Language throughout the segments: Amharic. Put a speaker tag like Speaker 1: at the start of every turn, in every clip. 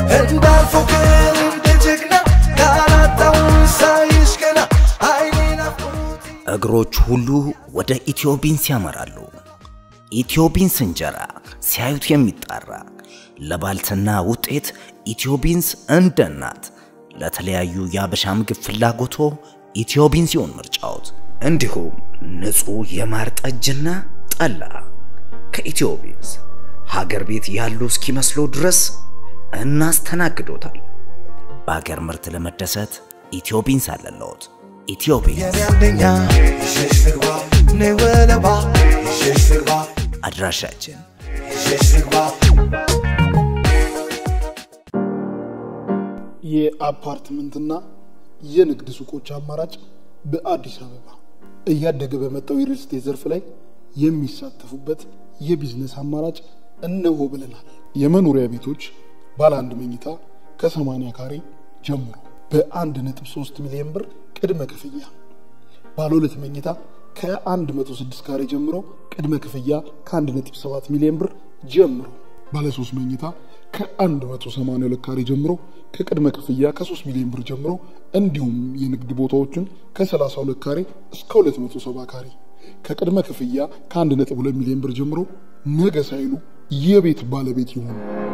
Speaker 1: እንዳልፎክር እንደ ጀግና ያላጣውን ሳይሽ ገና አይኔ ናፍቆት
Speaker 2: እግሮች ሁሉ ወደ ኢትዮቢንስ ያመራሉ። ኢትዮቢንስ እንጀራ ሲያዩት የሚጣራ ለባልትና ውጤት ኢትዮቢንስ እንደ እናት ለተለያዩ የአበሻ ምግብ ፍላጎቶ ኢትዮቢንስ ይሁን ምርጫዎት። እንዲሁም ንጹህ የማር ጠጅና ጠላ ከኢትዮቢንስ ሀገር ቤት ያሉ እስኪመስሎ ድረስ እናስተናግዶታል። በሀገር ምርት ለመደሰት ኢትዮቢንስ አለለዎት። ኢትዮቢንስ
Speaker 1: የኔ አንደኛ ይዤሽ ልግባ ነይ ወለባ ይዤሽ ልግባ
Speaker 2: አድራሻችን
Speaker 1: ይዤሽ ልግባ
Speaker 3: የአፓርትመንትና የንግድ ሱቆች አማራጭ በአዲስ አበባ እያደገ በመጣው የሪል ስቴት ዘርፍ ላይ የሚሳተፉበት የቢዝነስ አማራጭ እነሆ ብለናል። የመኖሪያ ቤቶች ባለ አንድ መኝታ ከ80 ካሬ ጀምሮ በ1.3 ሚሊዮን ብር ቅድመ ክፍያ፣ ባለ ሁለት መኝታ ከ106 ካሬ ጀምሮ ቅድመ ክፍያ ከ1.7 ሚሊዮን ብር ጀምሮ ባለ 3 መኝታ ከ182 ካሬ ጀምሮ ከቅድመ ክፍያ ከ3 ሚሊዮን ብር ጀምሮ እንዲሁም የንግድ ቦታዎችን ከ32 ካሬ እስከ 270 ካሬ ከቅድመ ክፍያ ከ1.2 ሚሊዮን ብር ጀምሮ ነገ ሳይሉ የቤት ባለቤት ይሆኑ።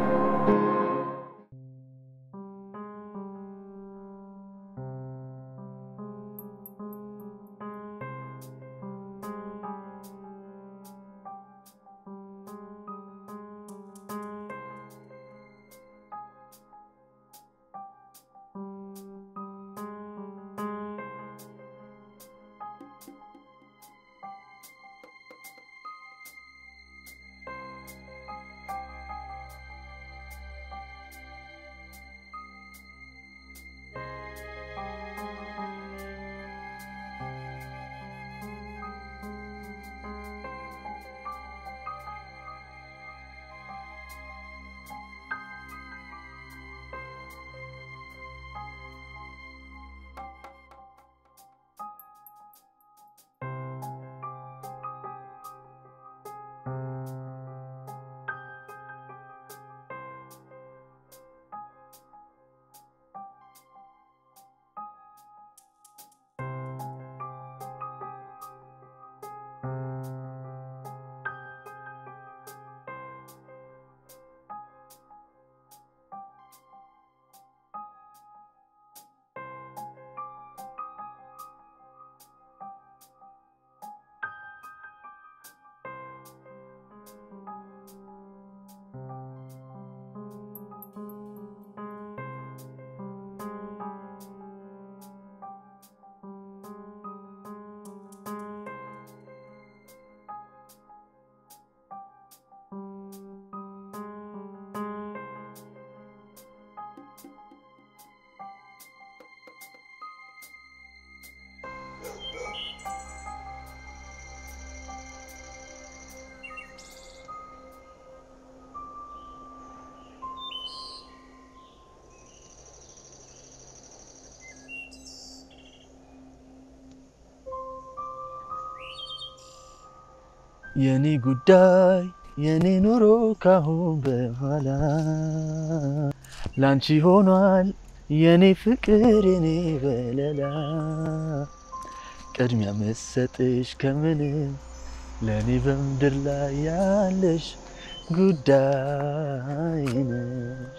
Speaker 4: የኔ ጉዳይ የኔ ኑሮ ካሁን በኋላ ላንቺ ሆኗል የኔ ፍቅር የኔ በለላ ቅድሚያ መሰጥሽ ከምንም ለእኔ በምድር ላይ ያለሽ ጉዳይ ነሽ።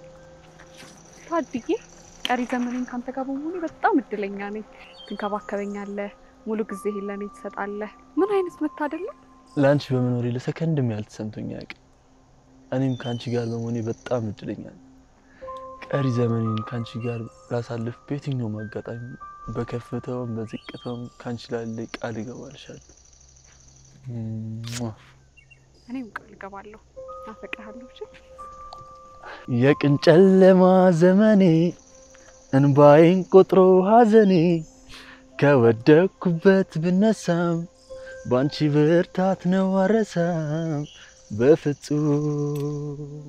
Speaker 5: ታድዬ ቀሪ ዘመኔን ካንተ ጋር በመሆኔ በጣም እድለኛ ነኝ። ትንከባከበኛለህ፣ ሙሉ ጊዜ ለእኔ ትሰጣለህ። ምን አይነት መታደል ነው!
Speaker 4: ለአንቺ በመኖሬ ለሰከንድም ያህል ተሰምቶኝ አያውቅም። እኔም ከአንቺ ጋር በመሆኔ በጣም እድለኛ ነኝ። ቀሪ ዘመኔን ከአንቺ ጋር ላሳልፍ በየትኛውም አጋጣሚ በከፍታውም በዝቅታውም ከአንቺ ላለ ቃል እገባልሻለሁ። ሟ።
Speaker 5: እኔም ቃል እገባለሁ፣ አፈቅርሃለሁ። እሺ?
Speaker 4: የቅን ጨለማ ዘመኔ እንባዬን ቆጥሮ ሐዘኔ ከወደኩበት ብነሳም ባንቺ ብርታት ነው አረሳም በፍጹም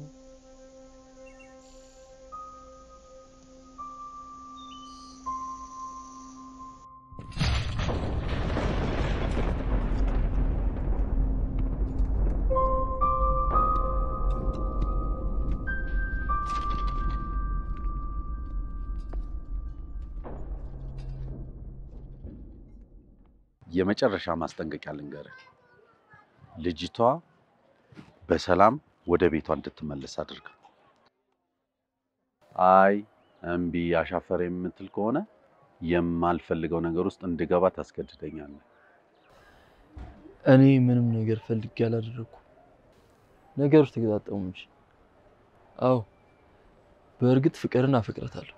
Speaker 6: የመጨረሻ ማስጠንቀቂያ ልንገርህ። ልጅቷ በሰላም ወደ ቤቷ እንድትመለስ አድርግ። አይ እምቢ አሻፈረ የምትል ከሆነ የማልፈልገው ነገር ውስጥ እንድገባ ታስገድደኛለህ።
Speaker 4: እኔ ምንም ነገር ፈልጌ አላደረኩም። ነገሮች ተገጣጠሙ እንጂ። አዎ በእርግጥ ፍቅርን አፈቅራታለሁ።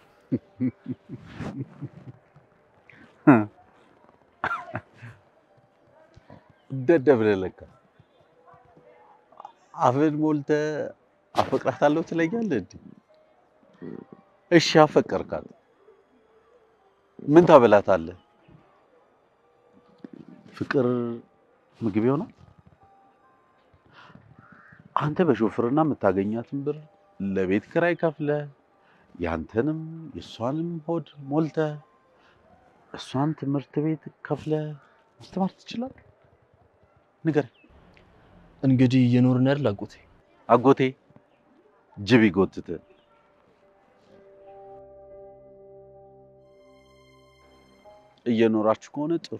Speaker 6: ደደብ ነህ ለካ። አፍን ሞልተህ አፈቅራታለሁ ትለኛለህ እንዴ? እሺ አፈቀርካት፣ ምን ታበላታለህ? ፍቅር ምግብ ይሆናል? አንተ በሾፍርና የምታገኛትን ብር ለቤት ክራይ ከፍለህ ያንተንም የእሷንም ሆድ ሞልተህ እሷን ትምህርት ቤት ከፍለህ ማስተማር ትችላለህ? ንገረኝ።
Speaker 4: እንግዲህ እየኖርን አይደል አጎቴ?
Speaker 6: አጎቴ ጅብ ይጎትት። እየኖራችሁ ከሆነ ጥሩ።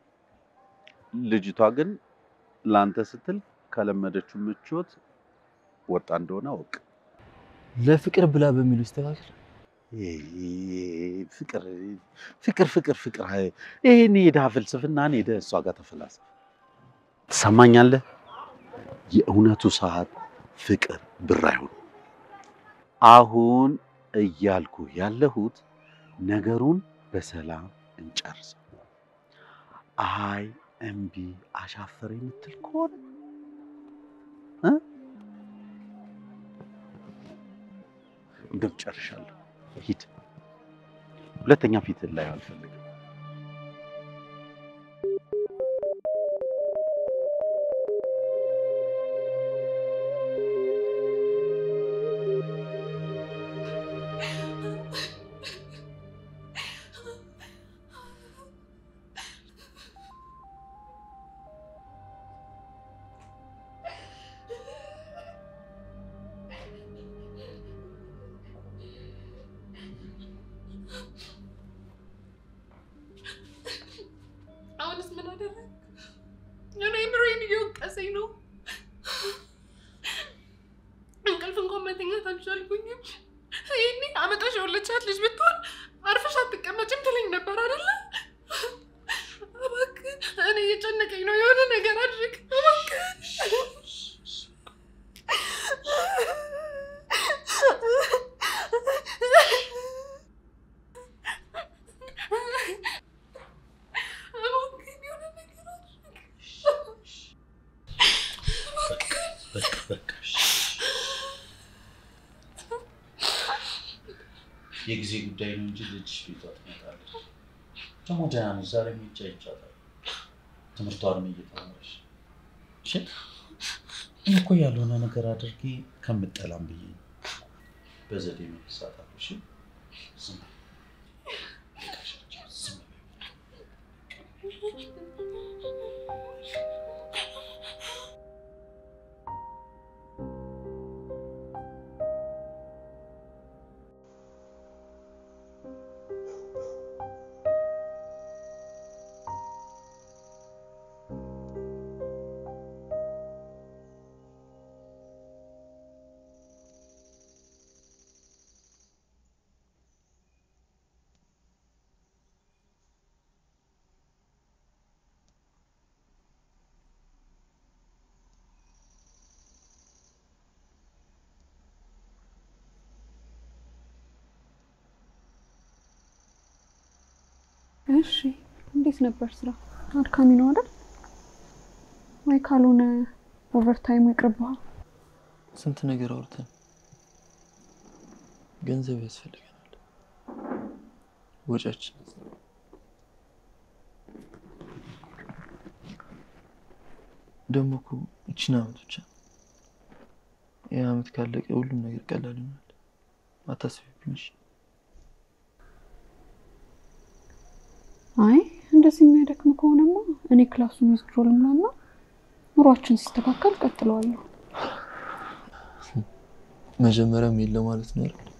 Speaker 6: ልጅቷ ግን ለአንተ ስትል ከለመደችው ምቾት ወጣ እንደሆነ አውቅ።
Speaker 4: ለፍቅር ብላ በሚሉ ይስተካከል።
Speaker 6: ፍቅር ፍቅር ፍቅር ፍቅር ይህን የድሃ ፍልስፍናን ሄደህ እሷ ጋር ተፈላሰፍ። ትሰማኛለህ? የእውነቱ ሰዓት ፍቅር ብር አይሆንም። አሁን እያልኩ ያለሁት ነገሩን በሰላም እንጨርሰው። አይ እምቢ አሻፈረ የምትል ከሆነ እ እንደው ጨርሻለሁ። ሂድ። ሁለተኛ ፊትህን ላይ አልፈልግም።
Speaker 7: አሁንስ ምን አደረግ? እኔ ብሬን እየወቀሰኝ ነው። እንቅልፍ እንኳን መተኛት አልቻልኩኝም። ይህኔ አመጣሽ የወለቻት ልጅ ብትሆን አርፈሽ አትቀመጭም ትለኝ ነበር አይደለ? እባክህ እኔ እየጨነቀኝ ነው። የሆነ ነገር አድርግ እባክህ። እባክህ የሆነ ነገር አድርግ።
Speaker 2: በቃ በቃ እሺ። የጊዜ ጉዳይ ነው እንጂ ልጅሽ ቤቷ ትመጣለች። ደግሞ ደህና ነች። ዛሬ ብቻ ይቻላል። ትምህርቷንም እየተማረች እሺ። እኔ እኮ ያልሆነ ነገር አድርጌ ከምጠላም ብዬ ነው በዘዴ መልሳታለሁ። እሺ ዝም በይ። ዝም በይ።
Speaker 5: እሺ እንዴት ነበር ስራ? አድካሚ ነው አይደል? ወይ ካልሆነ ኦቨርታይሙ ይቅርብሃል።
Speaker 4: ስንት ነገር አውርተን ገንዘብ ያስፈልገናል። ወጫችን ደግሞ እኮ ይችን አመት ብቻ ይህ አመት ካለቀ ሁሉም ነገር ቀላል ይሆናል። አታስቢብኝ እሺ?
Speaker 5: አይ እንደዚህ የሚያደክም ከሆነማ እኔ ክላሱን ዊዝድሮ ልምላና ኑሯችን ሲስተካከል ቀጥለዋለሁ።
Speaker 4: መጀመሪያም የለ ማለት ነው አይደል?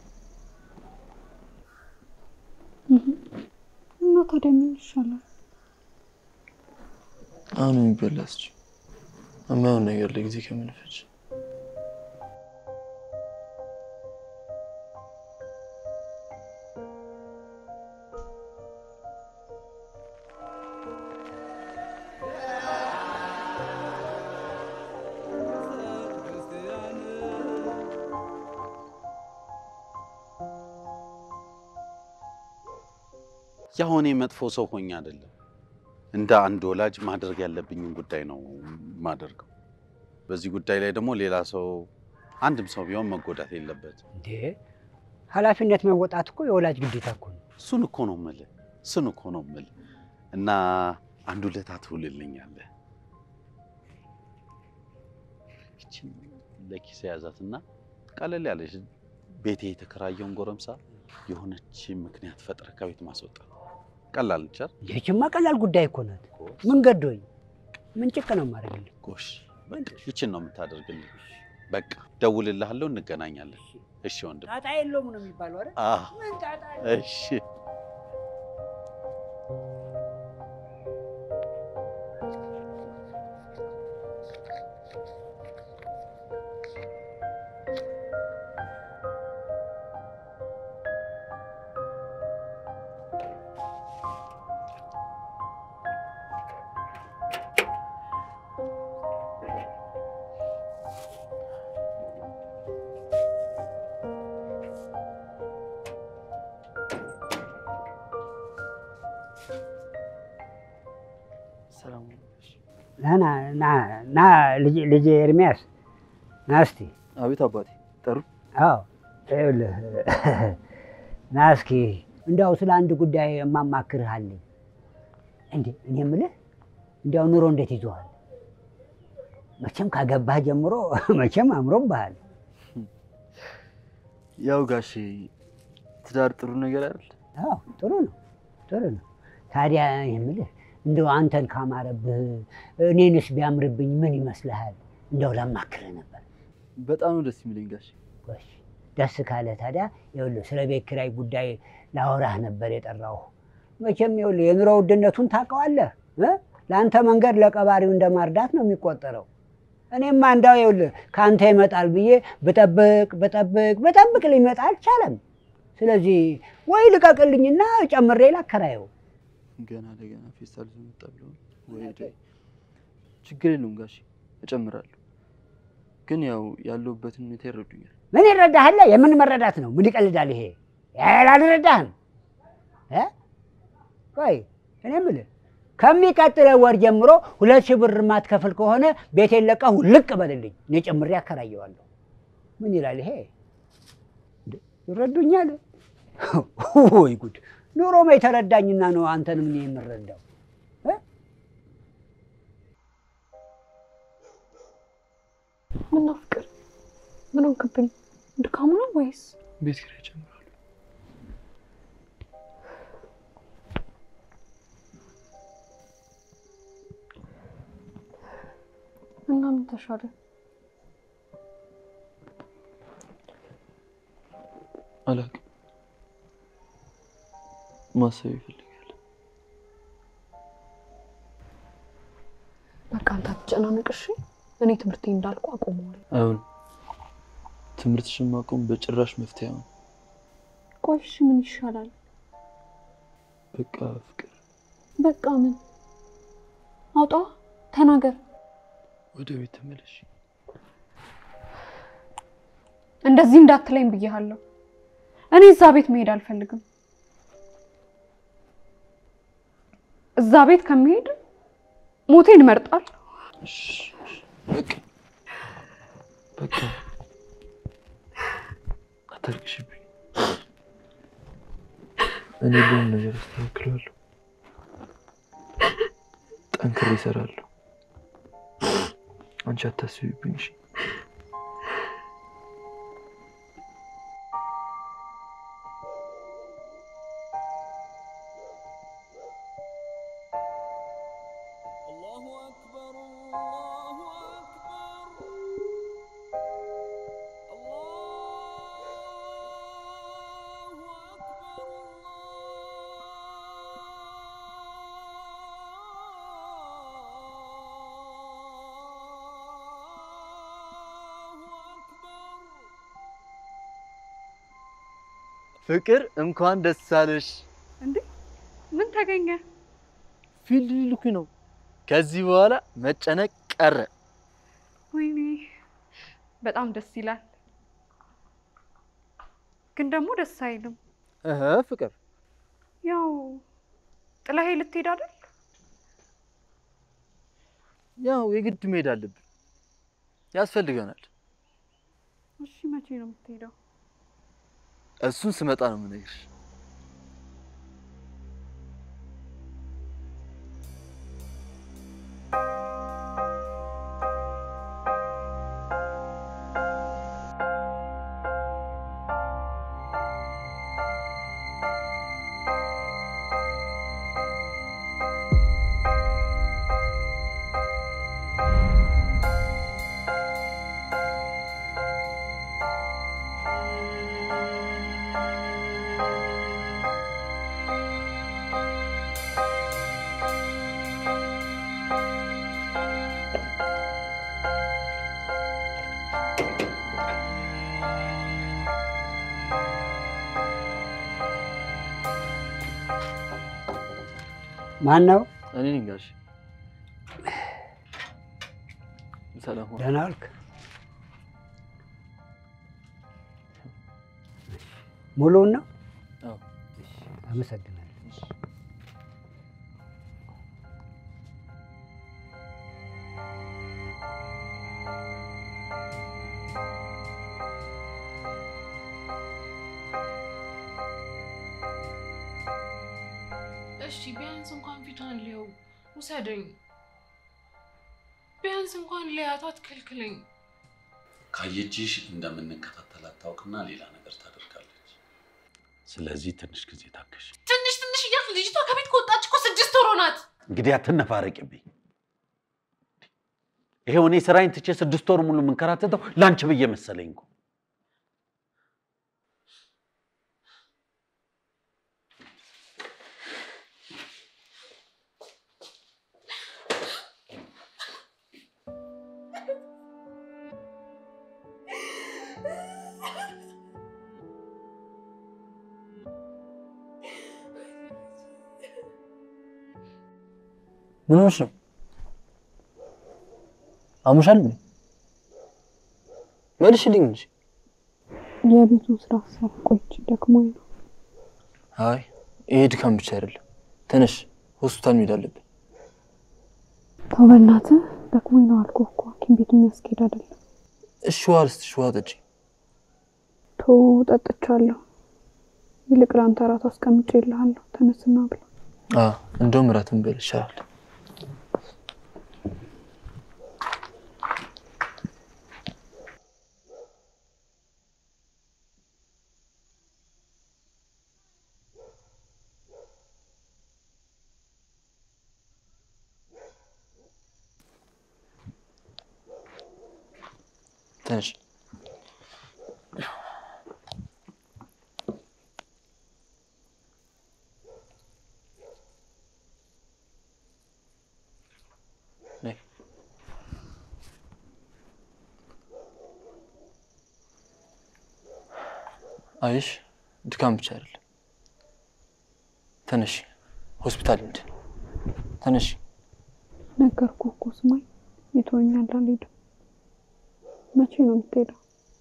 Speaker 5: እና ታዲያ ምን ይሻላል?
Speaker 4: አሁን የሚበላ እስኪ የማይሆን ነገር ላይ ጊዜ ከምንፈጅ
Speaker 6: ያው እኔ መጥፎ ሰው ሆኜ አይደለም፣ እንደ አንድ ወላጅ ማድረግ ያለብኝን ጉዳይ ነው ማደርገው። በዚህ ጉዳይ ላይ ደግሞ ሌላ ሰው አንድም ሰው ቢሆን መጎዳት የለበትም።
Speaker 8: እንዴ ኃላፊነት መወጣት እኮ የወላጅ ግዴታ እኮ ነው።
Speaker 6: እሱን እኮ ነው የምልህ፣ እሱን እኮ ነው የምልህ። እና አንድ ውለታ ትውልልኛለህ። ይችን ለኪስ ያዛትና ቀለል ያለች ቤቴ የተከራየውን ጎረምሳ የሆነች ምክንያት ፈጥረህ ከቤት ማስወጣት ቀላል ቸር
Speaker 8: ይህችማ ቀላል ጉዳይ እኮ ናት። ምን ገዶኝ ምን ጭቅ ነው የማደርግልህ?
Speaker 6: ጎሽ በቃ ይችን ነው የምታደርግልኝ። በቃ ደውልልሃለሁ፣ እንገናኛለን። እሺ ወንድም።
Speaker 8: ጣጣ የለውም ነው የሚባለው አይደል?
Speaker 6: አዎ
Speaker 8: ምን ጣጣ
Speaker 6: እሺ።
Speaker 4: ሰላም
Speaker 8: ና ና ና ና ልጄ- ልጄ ኤርሚያስ ና እስቲ።
Speaker 4: አቤት አባቴ ጠሩ
Speaker 8: አዎ ይኸውልህ ና እስኪ እንዲያው ስለ አንድ ጉዳይ የማማክርህ አለኝ። እንዴ እኔ የምልህ እንዲያው ኑሮ እንዴት ይዞሃል? መቼም ካገባህ ጀምሮ መቼም አምሮብሃል።
Speaker 4: ያው ጋሼ ትዳር ጥሩ ነገር አይደል
Speaker 8: አዎ ጥሩ ነው ጥሩ ነው። ታዲያ የምልህ እንደው አንተን ካማረብህ እኔንስ ቢያምርብኝ ምን ይመስልሃል? እንደው ላማክርህ ነበር።
Speaker 4: በጣም ነው ደስ የሚለኝ ጋሼ
Speaker 8: ጎሽ ደስ ካለ ታዲያ ይኸውልህ ስለ ቤት ኪራይ ጉዳይ ላወራህ ነበር የጠራሁህ። መቼም ይኸውልህ የኑሮ ውድነቱን ታውቀዋለህ እ? ለአንተ መንገድ ለቀባሪው እንደ ማርዳት ነው የሚቆጠረው። እኔማ እንዳው ይኸውልህ ከአንተ ይመጣል ብዬ ብጠብቅ ብጠብቅ ብጠብቅ ሊመጣ አልቻለም። ስለዚህ ወይ ልቀቅልኝና ጨምሬ ላከራየው።
Speaker 4: ገና ለገና ፌስታል ይዞ መጣ ብለው ወይ ደ- ችግር የለውም ጋሼ እጨምራለሁ። ግን ያው ያለሁበትን ሁኔታ ይረዱኛል።
Speaker 8: ምን ይረዳሃል? የምን መረዳት ነው? ምን ይቀልዳል ይሄ? ያህል አልረዳህም እ? ቆይ እኔ የምልህ ከሚቀጥለው ወር ጀምሮ ሁለት ሺህ ብር ማትከፍል ከሆነ ቤቴን ለቀህ ውልቅ በልልኝ፣ እኔ ጨምሬ አከራየዋለሁ። ምን ይላል ይሄ? እንዴ፣ ይረዱኛል? ወይ ጉድ! ኑሮም የተረዳኝና ነው አንተንም እኔ የምረዳው። እ?
Speaker 5: ምነው ፍቅር ምን ሆንክብኝ? ድካሙ ነው ወይስ
Speaker 4: ቤት ኪራይ እጨምራለሁ።
Speaker 5: እና ምን ተሻለ?
Speaker 4: አላውቅም። ማሰብ ይፈልጋል።
Speaker 5: በቃ አንተ አትጨናነቅ እሺ። እኔ ትምህርቴ እንዳልኩ አቆመዋለሁ።
Speaker 4: አሁን ትምህርትሽን ማቆም በጭራሽ መፍትሄ ነው።
Speaker 5: ቆይ እሺ ምን ይሻላል?
Speaker 4: በቃ ፍቅር
Speaker 5: በቃ ምን አውጣ ተናገር።
Speaker 4: ወደ ቤት ተመለሽ።
Speaker 5: እንደዚህ እንዳትለኝ ብዬሃለሁ። እኔ እዛ ቤት መሄድ አልፈልግም። እዛ ቤት ከመሄድ ሞቴን እመርጣለሁ።
Speaker 4: እሺ፣ እሺ፣ በቃ በቃ አታልቅሽብኝ። እኔ ሁሉም ነገር አስተካክለዋለሁ። ጠንክሬ እሰራለሁ። አንቺ አታስቢብኝ። እሺ?
Speaker 1: الله
Speaker 4: ፍቅር እንኳን ደስ አለሽ።
Speaker 5: እንዴ ምን ተገኘ?
Speaker 4: ፊልድ ሊልኩኝ ነው። ከዚህ በኋላ መጨነቅ ቀረ።
Speaker 5: ወይኔ በጣም ደስ ይላል፣ ግን ደግሞ ደስ አይልም።
Speaker 4: እህ ፍቅር
Speaker 5: ያው ጥላሄ ልትሄድ አይደል?
Speaker 4: ያው የግድ መሄድ አለብን፣ ያስፈልገናል።
Speaker 5: እሺ መቼ ነው የምትሄደው?
Speaker 4: እሱን ስመጣ ነው የምነግርሽ።
Speaker 8: ማን ነው?
Speaker 4: እኔ ነኝ ጋሽ። ሰላም ዋል።
Speaker 8: ደህና ዋልክ? ሙሉውን ነው?
Speaker 4: አዎ።
Speaker 8: አመሰግናለሁ።
Speaker 7: እሺ ቢያንስ እንኳን ፊቷን ሊየው ውሰደኝ። ቢያንስ እንኳን ሊያት አትከልክለኝ።
Speaker 6: ካየችሽ እንደምንከታተላት ታውቅና ሌላ ነገር ታደርጋለች። ስለዚህ ትንሽ ጊዜ ታገሽ።
Speaker 7: ትንሽ ትንሽ እያልክ ልጅቷ ከቤት ከወጣች እኮ ስድስት ወር ሆናት።
Speaker 6: እንግዲህ አትነፋረቅብኝ። ይሄው እኔ ስራዬን ትቼ ስድስት ወር ሙሉ የምንከራተተው ላንቺ ብዬ መሰለኝ እኮ።
Speaker 4: ምን ሆነሽ ነው? አሙሻል እንዴ? መልሽልኝ እንጂ።
Speaker 5: የቤቱን ስራ ሰራ ቆይቼ ደክሞኝ ነው።
Speaker 4: አይ ይሄ ድካም ብቻ አይደለም። ተነሽ፣ ሆስፒታል መሄድ አለብን።
Speaker 5: ተው በእናትህ ደክሞኝ ነው አልኩህ እኮ ሐኪም ቤት የሚያስኬድ አይደለም።
Speaker 4: እሺ ውሃ ልስጥሽ፣ ውሃ ጠጪ።
Speaker 5: ቶ ጠጥቻለሁ። ይልቅ ለአንተ እራት አስቀምጬልሃለሁ። ተነስና ብላ።
Speaker 4: አ እንደውም እራት እንበል ይሻላል። ተነሽ። ነይ። አይሽ ድካም ብቻ አይደለም። ተነሽ፣ ሆስፒታል እንሂድ። ተነሽ።
Speaker 5: ነገርኩህ እኮ ስማኝ፣ ይተወኛል አልሄድም። መቼ ነው የምትሄደው?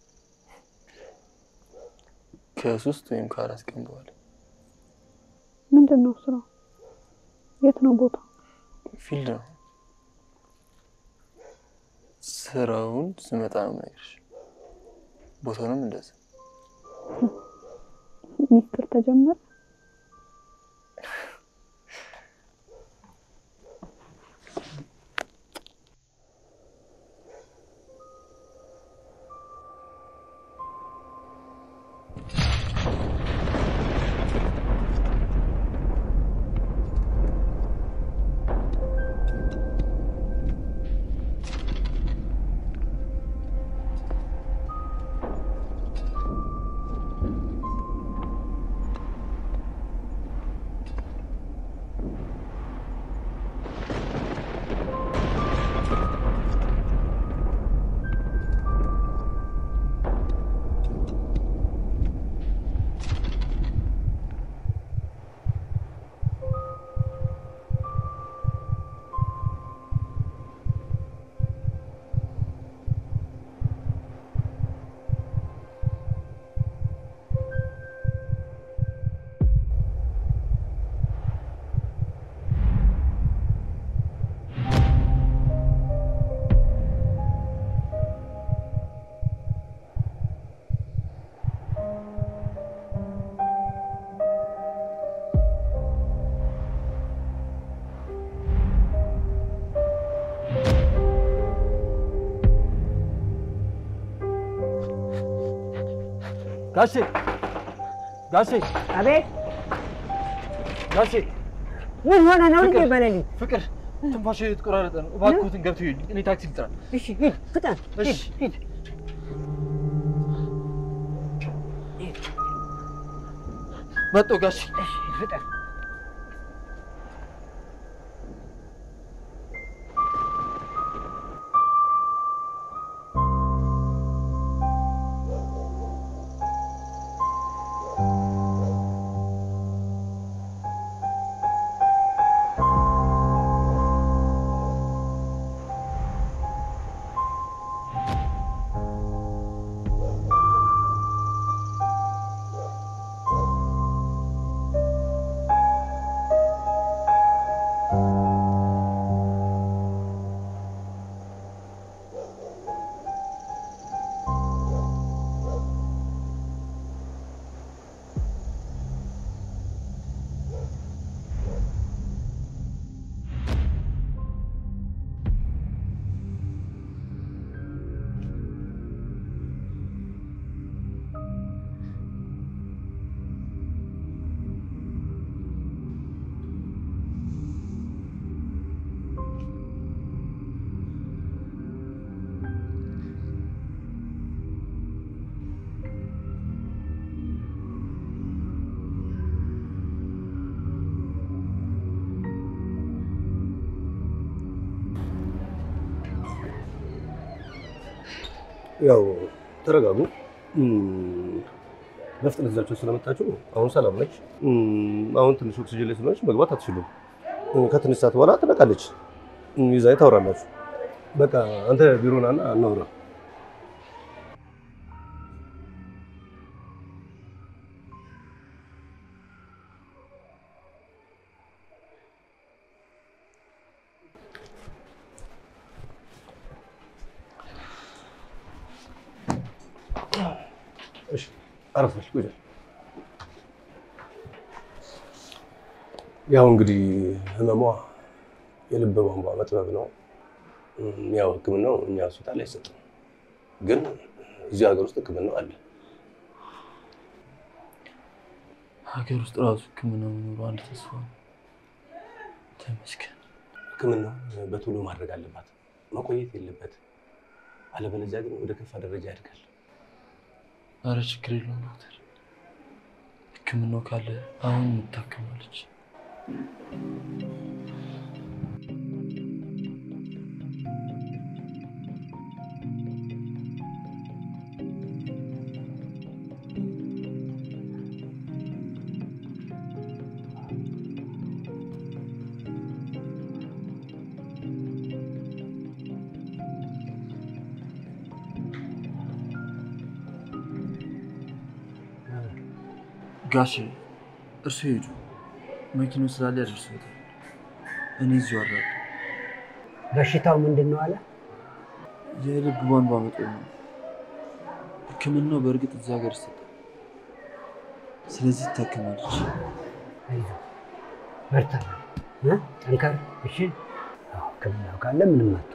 Speaker 4: ከሶስት ወይም ከአራት ቀን በኋላ
Speaker 5: ምንድን ነው ስራው? የት ነው ቦታ?
Speaker 4: ፊልድ ነው። ስራውን ስመጣ ነው የምነግርሽ። ቦታውንም እንደዛ።
Speaker 5: ሚስጥር ተጀመረ?
Speaker 4: ጋሼ ጋሼ
Speaker 8: አቤት
Speaker 4: ጋሼ
Speaker 8: ምን ሆነ ነው እንዴ?
Speaker 4: ፍቅር
Speaker 8: በሌሊት
Speaker 4: ፍቅር ትንፋሽ የተቆራረጠ ነው። እባክዎትን ገብተው ይዩልኝ። እኔ ታክሲ ልጥራ።
Speaker 8: እሺ ሂድ፣ ፍጠን ሂድ፣
Speaker 4: እሺ።
Speaker 8: ሂድ።
Speaker 4: መጣሁ ጋሼ።
Speaker 8: እሺ ፍጠን።
Speaker 9: ያው ተረጋጉ። እም፣ በፍጥነት ይዛችሁ ስለመጣችሁ አሁን ሰላም ነች። እም፣ አሁን ትንሽ ኦክሲጅን ላይ ስለሆነች መግባት አትችሉም። እም፣ ከትንሽ ሰዓት በኋላ ትነቃለች። እም፣ ይዛ ታወራላችሁ። በቃ አንተ ቢሮ ናና እናውራ። እሺ፣ አረፈች ቁጭ። ያው እንግዲህ ህመሟ የልብ ቧንቧ መጥበብ ነው። እም፣ ያው ህክምናው እኛ ሆስፒታል አይሰጥም፣ ግን እዚህ ሀገር ውስጥ ህክምናው አለ።
Speaker 4: ሀገር ውስጥ ራሱ ህክምና መኖሩ አንድ ተስፋ ነው። ተመስገን።
Speaker 9: ህክምናው በቶሎ ማድረግ አለባት፣ መቆየት የለበት። አለበለዚያ ግን ወደ ከፋ ደረጃ ያድጋል።
Speaker 4: አረ ችግር የለውም ዶክተር፣ ህክምናው ካለ አሁን የምታከማለች። ጋሼ እርሱ ሄዱ፣ መኪናው ስላለ ያደርሱታል። እኔ እዚሁ አራለሁ።
Speaker 8: በሽታው ምንድን ነው አለ?
Speaker 4: የልብ ቧንቧ መጦር ነው። ህክምናው በእርግጥ እዚህ ሀገር ይሰጣል። ስለዚህ ትታከማለች።
Speaker 8: አይዞህ፣ በርታ፣ እ? ጠንከር። እሺ፣ አዎ፣ ህክምናው ካለ ምንም አትሆን።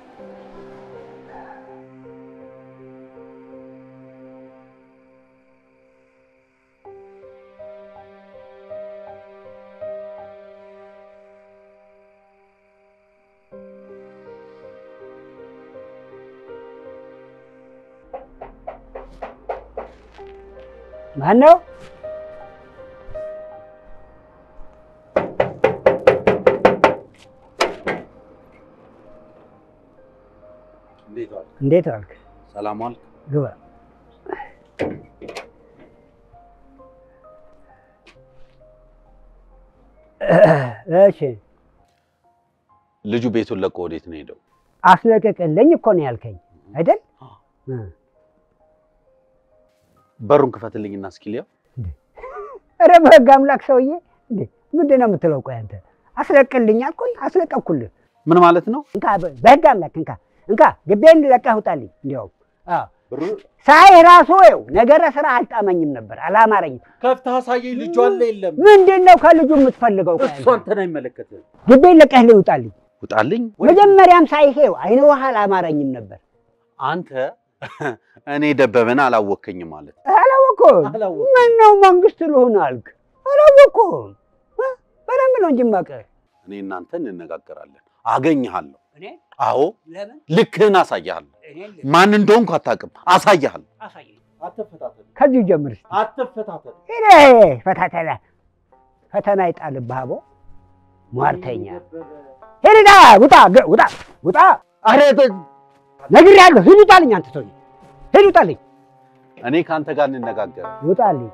Speaker 8: ማን ነው?
Speaker 6: እንዴት ዋልክ?
Speaker 8: እንዴት ዋልክ?
Speaker 6: ሰላም ዋልክ?
Speaker 8: ግባ። እሺ
Speaker 6: ልጁ ቤቱን ለቆ ወዴት ነው ሄደው?
Speaker 8: አስለቀቅልኝ እኮ ነው ያልከኝ አይደል? እ።
Speaker 6: በሩን ክፈትልኝና እስኪ ሊያው።
Speaker 8: ኧረ በህግ አምላክ ሰውዬ እንዴ ምንድን ነው የምትለው? ቆይ አንተ አስለቅልኝ አልኩኝ፣ አስለቀቅኩልህ።
Speaker 6: ምን ማለት ነው?
Speaker 8: እንካ በ- በህግ አምላክ እንካ እንካ፣ ግቤን ለቀህ ውጣልኝ። እንዲያውም አዎ
Speaker 6: ብሩ
Speaker 8: ሳይ ራሱ ይኸው ነገረ ስራ አልጣመኝም ነበር፣ አላማረኝም።
Speaker 2: ከፍተህ አሳየኝ። ልጁ አለ የለም?
Speaker 8: ምንድን ነው ከልጁ የምትፈልገው? ቆይ
Speaker 2: እሱ
Speaker 8: አንተ?
Speaker 2: አንተን አይመለከትህም።
Speaker 8: ግቤን ለቀህ ውጣልኝ።
Speaker 6: ውጣልኝ።
Speaker 8: መጀመሪያም ሳይሄው አይነ ውሃ አላማረኝም ነበር።
Speaker 6: አንተ እኔ ደበበን አላወከኝም ማለት ነው።
Speaker 8: አላወኩም አላወቅኩም።
Speaker 2: አላወቅኩም።
Speaker 8: ምነው መንግስት ልሁን አልክ? አላወቅኩም። እ? በደንብ ነው እንጂ የማውቅህ።
Speaker 6: እኔ እናንተ እንነጋገራለን። አገኝሃለሁ።
Speaker 8: እኔ
Speaker 6: አዎ
Speaker 8: ለምን
Speaker 6: ልክህን አሳይሃለሁ።
Speaker 8: እኔ
Speaker 6: ማን እንደሆንኩ አታውቅም። አሳይሃለሁ።
Speaker 8: አሳየኝ።
Speaker 2: አትፈታተን፣
Speaker 8: ከዚሁ ጀምር እስኪ።
Speaker 2: አትፈታተን።
Speaker 8: ሄደ ፈታተና ፈተና ይጣልብህ አቦ ሟርተኛ ሄድና ውጣ ገ- ውጣ ውጣ
Speaker 6: አረ
Speaker 8: ነግሬሃለሁ ሂድ ውጣልኝ አንተ ሰውዬ ሂድ ውጣልኝ
Speaker 6: እኔ ከአንተ ጋር እንነጋገር።
Speaker 8: ውጣልኝ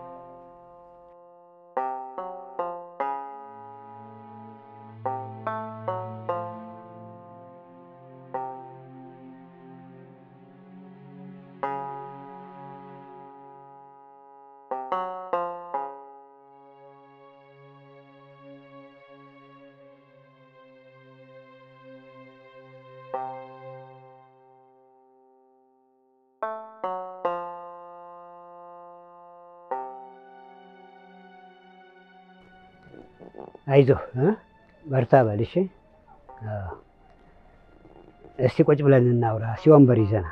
Speaker 8: አይዞህ እ? በርታ በል እሺ አዎ። እስቲ ቁጭ ብለን እናውራ እስኪ ወንበር ይዘና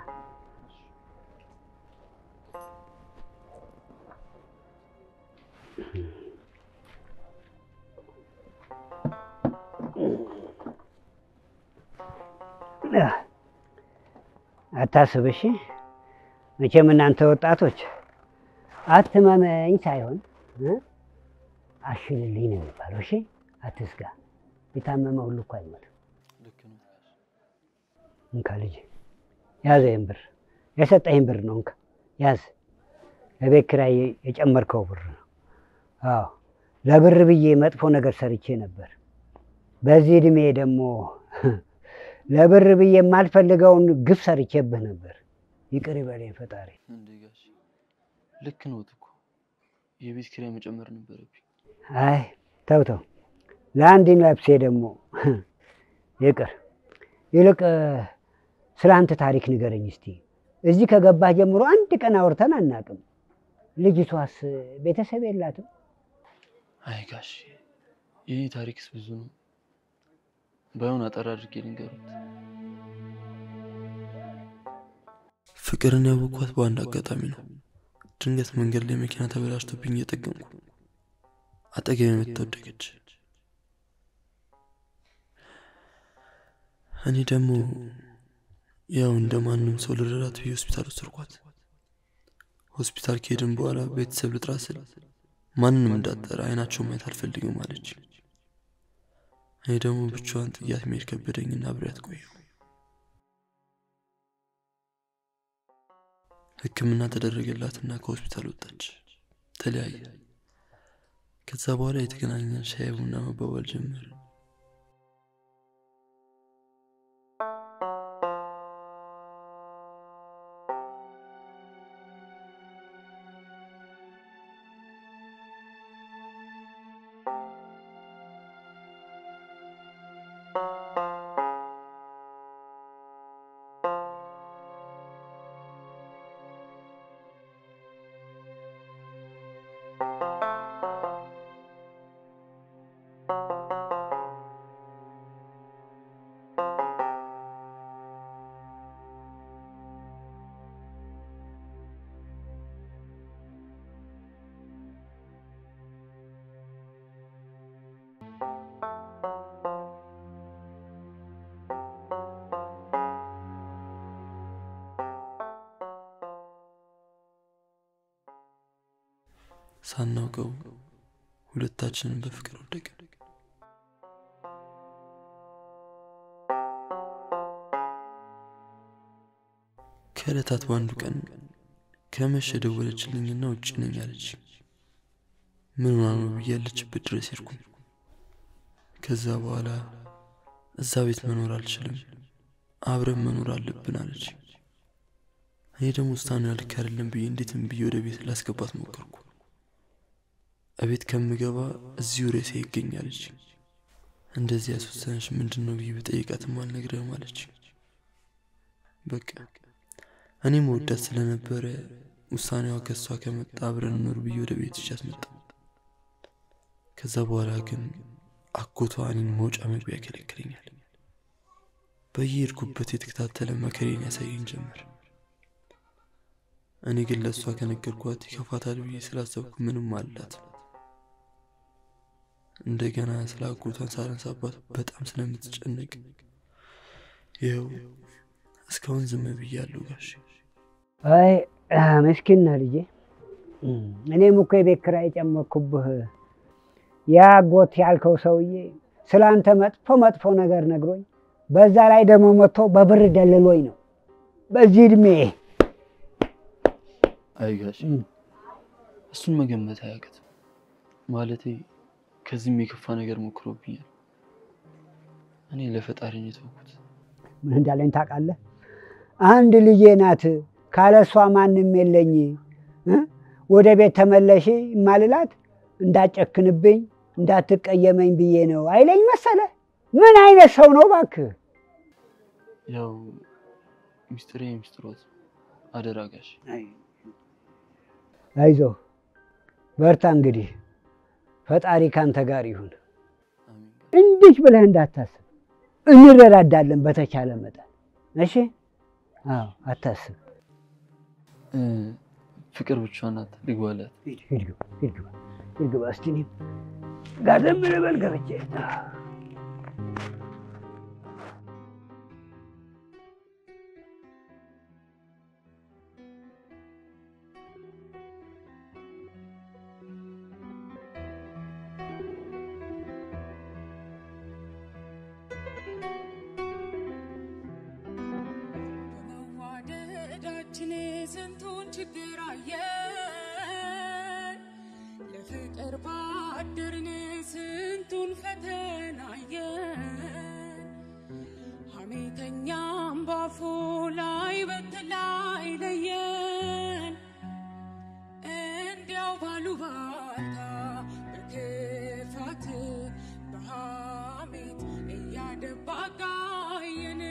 Speaker 8: አታስብ እሺ መቼም እናንተ ወጣቶች አትመመኝ ሳይሆን እ? አሽልልኝ ነው የሚባለው። እሺ አትስጋ። የታመመ ሁሉ እኮ አይሞትም።
Speaker 4: ልክ ነው።
Speaker 8: እንካ ልጅ ያዘ፣ ይህን ብር የሰጠህን ብር ነው። እንካ ያዝ። ለቤት ኪራይ የጨመርከው ብር ነው። አዎ ለብር ብዬ መጥፎ ነገር ሰርቼ ነበር። በዚህ እድሜ ደግሞ ለብር ብዬ የማልፈልገውን ግፍ ሰርቼብህ ነበር። ይቅር ይበለኝ ፈጣሪ።
Speaker 4: እንዴ ጋሽ ልክ ነው እኮ የቤት ኪራይ መጨመር ነበረብኝ።
Speaker 8: አይ ተው ተው፣ ለአንድ ነፍሴ ደግሞ ይቅር። ይልቅ ስለ አንተ ታሪክ ንገረኝ እስቲ። እዚህ ከገባህ ጀምሮ አንድ ቀን አውርተን አናውቅም። ልጅቷስ ቤተሰብ የላትም?
Speaker 4: አይ ጋሽ የኔ ታሪክስ ብዙ ነው። ባይሆን አጠር አድርጌ ልንገሩት። ፍቅርን ያወቅኳት በአንድ አጋጣሚ ነው። ድንገት መንገድ ላይ መኪና ተበላሽቶብኝ እየጠገንኩ አጠገቤ መጥታ ወደቀች። እኔ ደግሞ ያው እንደ ማንም ሰው ልረዳት ብዬ ሆስፒታል ወሰድኳት። ሆስፒታል ከሄድን በኋላ ቤተሰብ ልጥራ ስል ማንንም እንዳጠረ አይናቸው ማየት አልፈልግም አለች። እኔ ደግሞ ብቻዋን ጥያት መሄድ ከበደኝና አብሬያት ቆየሁ። ሕክምና ተደረገላትና ከሆስፒታል ወጣች። ተለያየ። ከዛ በኋላ የተገናኘን ሻይ ቡና መባባል ጀመር። ሳናውቀው ሁለታችንን በፍቅር ወደቅን። ከዕለታት በአንዱ ቀን ከመሸ ደወለችልኝና ውጭ ነኝ አለች። ምን ሆና ነው ብዬ ያለችበት ድረስ ሄድኩኝ። ከዛ በኋላ እዛ ቤት መኖር አልችልም፣ አብረን መኖር አለብን አለች። እኔ ደግሞ ውሳኔዋ ልክ አይደለም ብዬ እንዴትም ብዬ ወደ ቤት ላስገባት ሞከርኩ። እቤት ከምገባ እዚሁ ሬሴ ይገኛለች። እንደዚህ ያስወሰነች ምንድን ነው ብዬ በጠይቃትም አልነግረህም አለች። በቃ እኔም ወዳት ስለነበረ ውሳኔዋ ከእሷ ከመጣ አብረን ኖር ብዬ ወደ ቤት ይዣት መጣ። ከዛ በኋላ ግን አጎቷ እኔን መውጫ መግቢያ ያከለክለኛል። በየሄድኩበት የተከታተለ መከሬን ያሳየኝ ጀመር። እኔ ግን ለእሷ ከነገርኳት ይከፋታል ብዬ ስላሰብኩ ምንም አላት። እንደገና ስለ አጎቷን ሳነሳባት በጣም ስለምትጨነቅ ይኸው እስካሁን ዝም ብያለሁ ጋሽ።
Speaker 8: አይ ምስኪን ነህ ልጄ። እኔም እኮ የቤት ኪራይ የጨመርኩብህ ያ አጎት ያልከው ሰውዬ ስለ አንተ መጥፎ መጥፎ ነገር ነግሮኝ በዛ ላይ ደግሞ መጥቶ በብር ደልሎኝ ነው በዚህ እድሜ
Speaker 4: አይ ጋሽ እሱን መገመት አያቅትም። ማለቴ ከዚህም የከፋ ነገር ሞክሮብኛል። እኔ ለፈጣሪ ነው የተውኩት።
Speaker 8: ምን እንዳለኝ ታውቃለህ? አንድ ልጄ ናት፣ ካለ እሷ ማንም የለኝ፣ እ? ወደ ቤት ተመለሺ ማልላት እንዳጨክንብኝ እንዳትቀየመኝ ብዬ ነው አይለኝ መሰለ። ምን አይነት ሰው ነው እባክህ?
Speaker 4: ያው ሚስጥሬ ሚስጥሮት አደራ ጋሽ።
Speaker 8: አይዞ በርታ። እንግዲህ ፈጣሪ ካንተ ጋር ይሁን። እንዲህ ብለህ እንዳታስብ፣ እንረዳዳለን በተቻለ መጠን። እሺ? አዎ፣ አታስብ።
Speaker 4: እ፣ ፍቅር ብቻዋን ናት። ልግባላት።
Speaker 8: ሂድ ሂድ ግባ፣ ሂድ ግባ፣ ሂድ ግባ። እስቲ እኔም ጋደም ልበል ገብቼ
Speaker 10: በመዋደዳችን ስንቱን ችግር አየን፣ ለፍቅር ባደርን ስንቱን ፈተና አየን። ሐሜተኛም ባፉ ላይ በተላይ ለየን፣ እንዲያው ባሉባልታ በክፋት በሐሜት እያደባ ጋየን።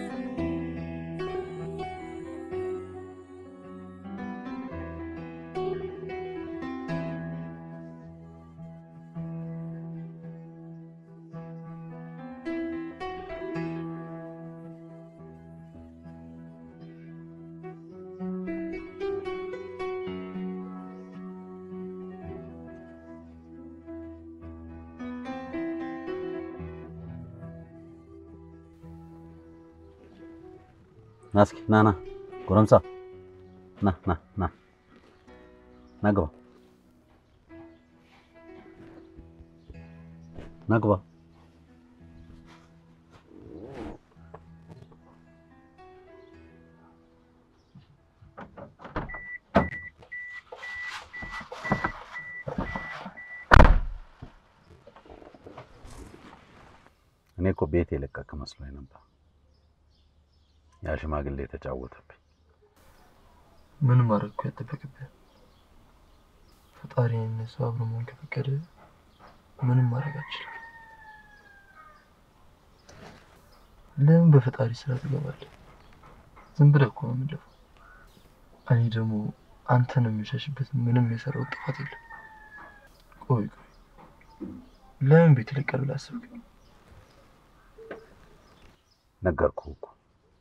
Speaker 6: ና እስኪ ና ና ጎረምሳ ና ና ና ና ግባ ና ግባ እኔ እኮ ቤት የለቀቅ መስሎኝ ነበር። ያ ሽማግሌ የተጫወተብኝ።
Speaker 4: ምን ማድረግ እኮ ያጠበቅብህ? ፈጣሪ እነሱ አብሮ መሆን ከፈቀደ ምንም ማድረግ አልችልም። ለምን በፈጣሪ ስራ ትገባለህ? ዝም ብለህ እኮ ነው የምንለፈው። እኔ ደግሞ አንተን የምሸሽበት ምንም የሰራው ጥፋት የለም። ቆይ ቆይ፣ ለምን ቤት ልቀር ብለህ አሰብክ?
Speaker 6: ነገርኩህ እኮ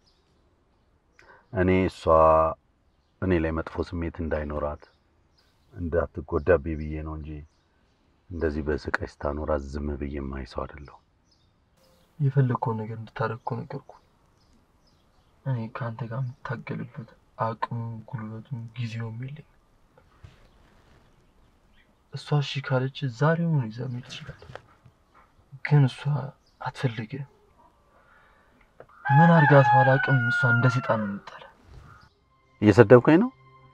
Speaker 6: እኔ እሷ እኔ ላይ መጥፎ ስሜት እንዳይኖራት እንዳትጎዳብኝ ብዬ ነው እንጂ እንደዚህ በስቃይ ስታኖራት ዝም ብዬ የማይ ሰው አይደለሁም።
Speaker 4: የፈለግከውን ነገር እንድታደርግ እኮ ነገርኩህ። እኔ ከአንተ ጋር የምታገልበት አቅሙ፣ ጉልበቱም ጊዜውም የለኝም። እሷ እሺ ካለች ዛሬውኑ ይዘህ መሄድ ትችላለህ። ግን እሷ አትፈልግህም። ምን አድርጋት ባላውቅም እሷ እንደ ሰይጣን ነው የምትጠላህ።
Speaker 6: እየሰደብከኝ ነው?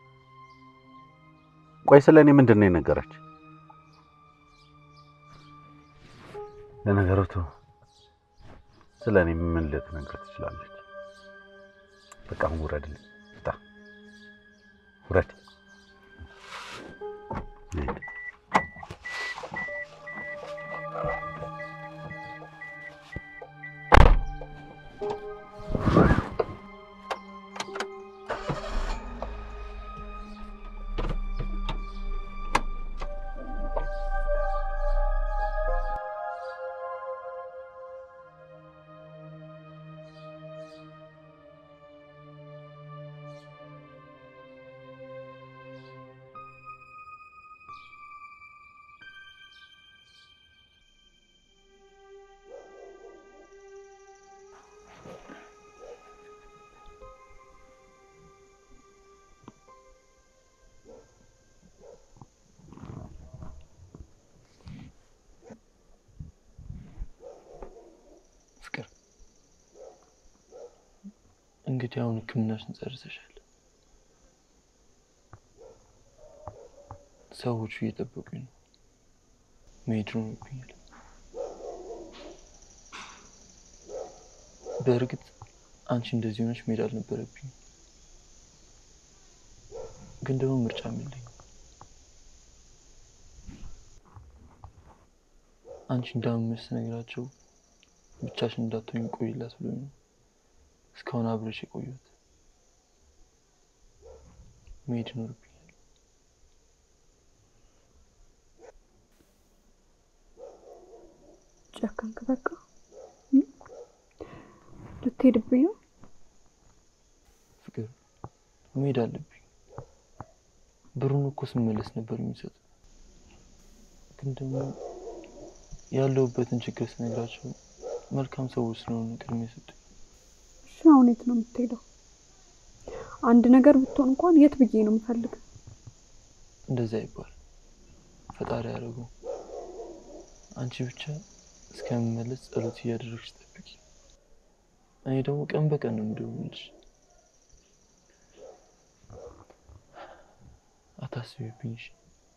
Speaker 6: ቆይ ስለ እኔ ምንድን ነው የነገረች? ለነገሩ ተው፣ ስለ እኔ ምን ልትነግር ትችላለች? በቃ አሁን ውረድልኝ፣ ውጣ፣ ውረድ። ሂድ።
Speaker 4: እንግዲህ አሁን ሕክምናሽን ጨርሰሻል። ሰዎቹ እየጠበቁኝ ነው። መሄድ ሆኖብኛል። በእርግጥ አንቺ እንደዚህ ሆነች መሄድ አልነበረብኝም፣ ግን ደግሞ ምርጫም የለኝም። አንቺ እንዳመመሽ ስነግራቸው ብቻሽን እንዳትሆኝ ቆይላት ብሎኝ ነው እስካሁን አብረሽ የቆየሁት። መሄድ ይኖርብኛል።
Speaker 5: ጨከንክ በቃ እ? ልትሄድብኝ ነው?
Speaker 4: ፍቅር መሄድ አለብኝ። ብሩን እኮ ስመለስ ነበር የሚሰጥ፣ ግን ደግሞ ያለሁበትን ችግር ስነግራቸው መልካም ሰዎች ስለሆኑ ቅድሚያ የሰጡኝ።
Speaker 5: እሺ አሁን የት ነው የምትሄደው? አንድ ነገር ብትሆን እንኳን የት ብዬ ነው የምፈልግ?
Speaker 4: እንደዛ ይባል ፈጣሪ ያደረገው። አንቺ ብቻ እስከምመለስ ጸሎት እያደረግሽ ጠብቂ። እኔ ደግሞ ቀን በቀን ነው የምደውልልሽ። አታስቢብኝ እሺ?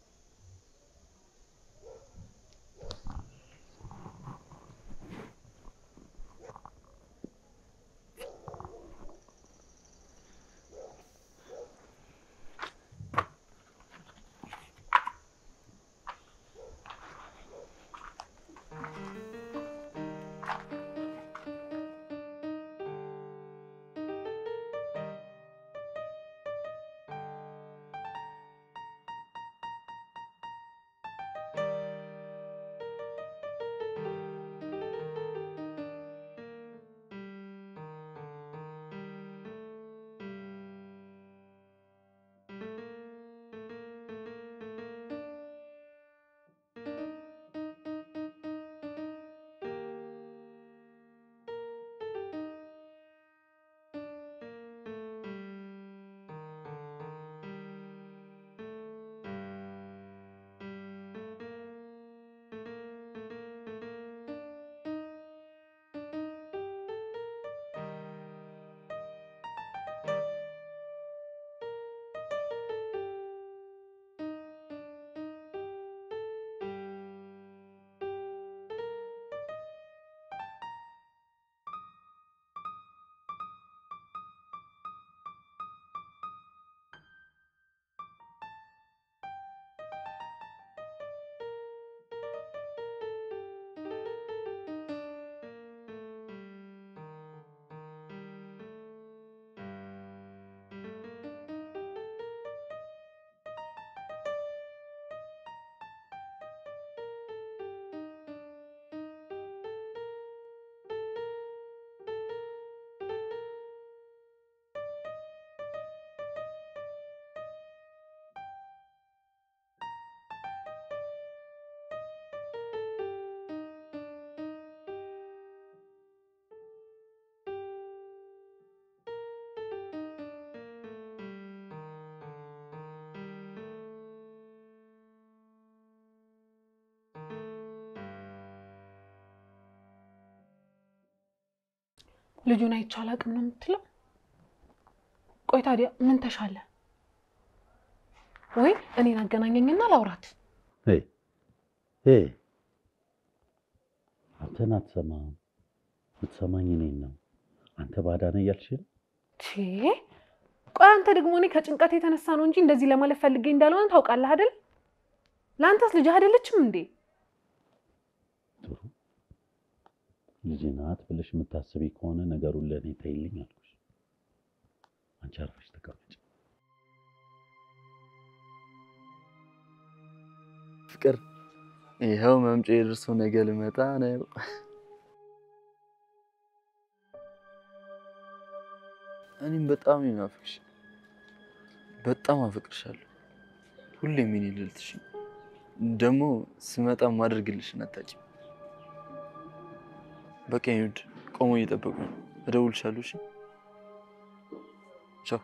Speaker 7: ልጁን አይቼ አላውቅም ነው የምትለው? ቆይ ታዲያ ምን ተሻለ? ወይ እኔን አገናኘኝና ላውራት።
Speaker 6: ሄይ ሄይ፣ አንተን አትሰማም፣ የምትሰማኝ እኔን ነው። አንተ ባዳ ነህ እያልሽ ነው?
Speaker 7: ቼ ቆይ አንተ ደግሞ እኔ ከጭንቀት የተነሳ ነው እንጂ እንደዚህ ለማለት ፈልጌ እንዳልሆነ ታውቃለህ አይደል? ለአንተስ ልጅህ አይደለችም እንዴ?
Speaker 6: ጥሩ ልጅ ናት ብለሽ የምታስቢ ከሆነ ነገሩን ለእኔ ተይልኝ አልኩሽ። አንቺ አርፈሽ ተቀመጭ።
Speaker 4: ፍቅር ይኸው መምጫ የደርሶ ነገ ልመጣ ነው። እኔም በጣም ነው የናፈቅሽ። በጣም አፈቅርሻለሁ። ሁሌም የኔ ልዕልትሽ። ደግሞ ስመጣ ማደርግልሽን አታውቂም። በቃ ይኸውልሽ ቆሞ እየጠበቁ ነው። እደውልልሻለሁ። እሺ ቻው።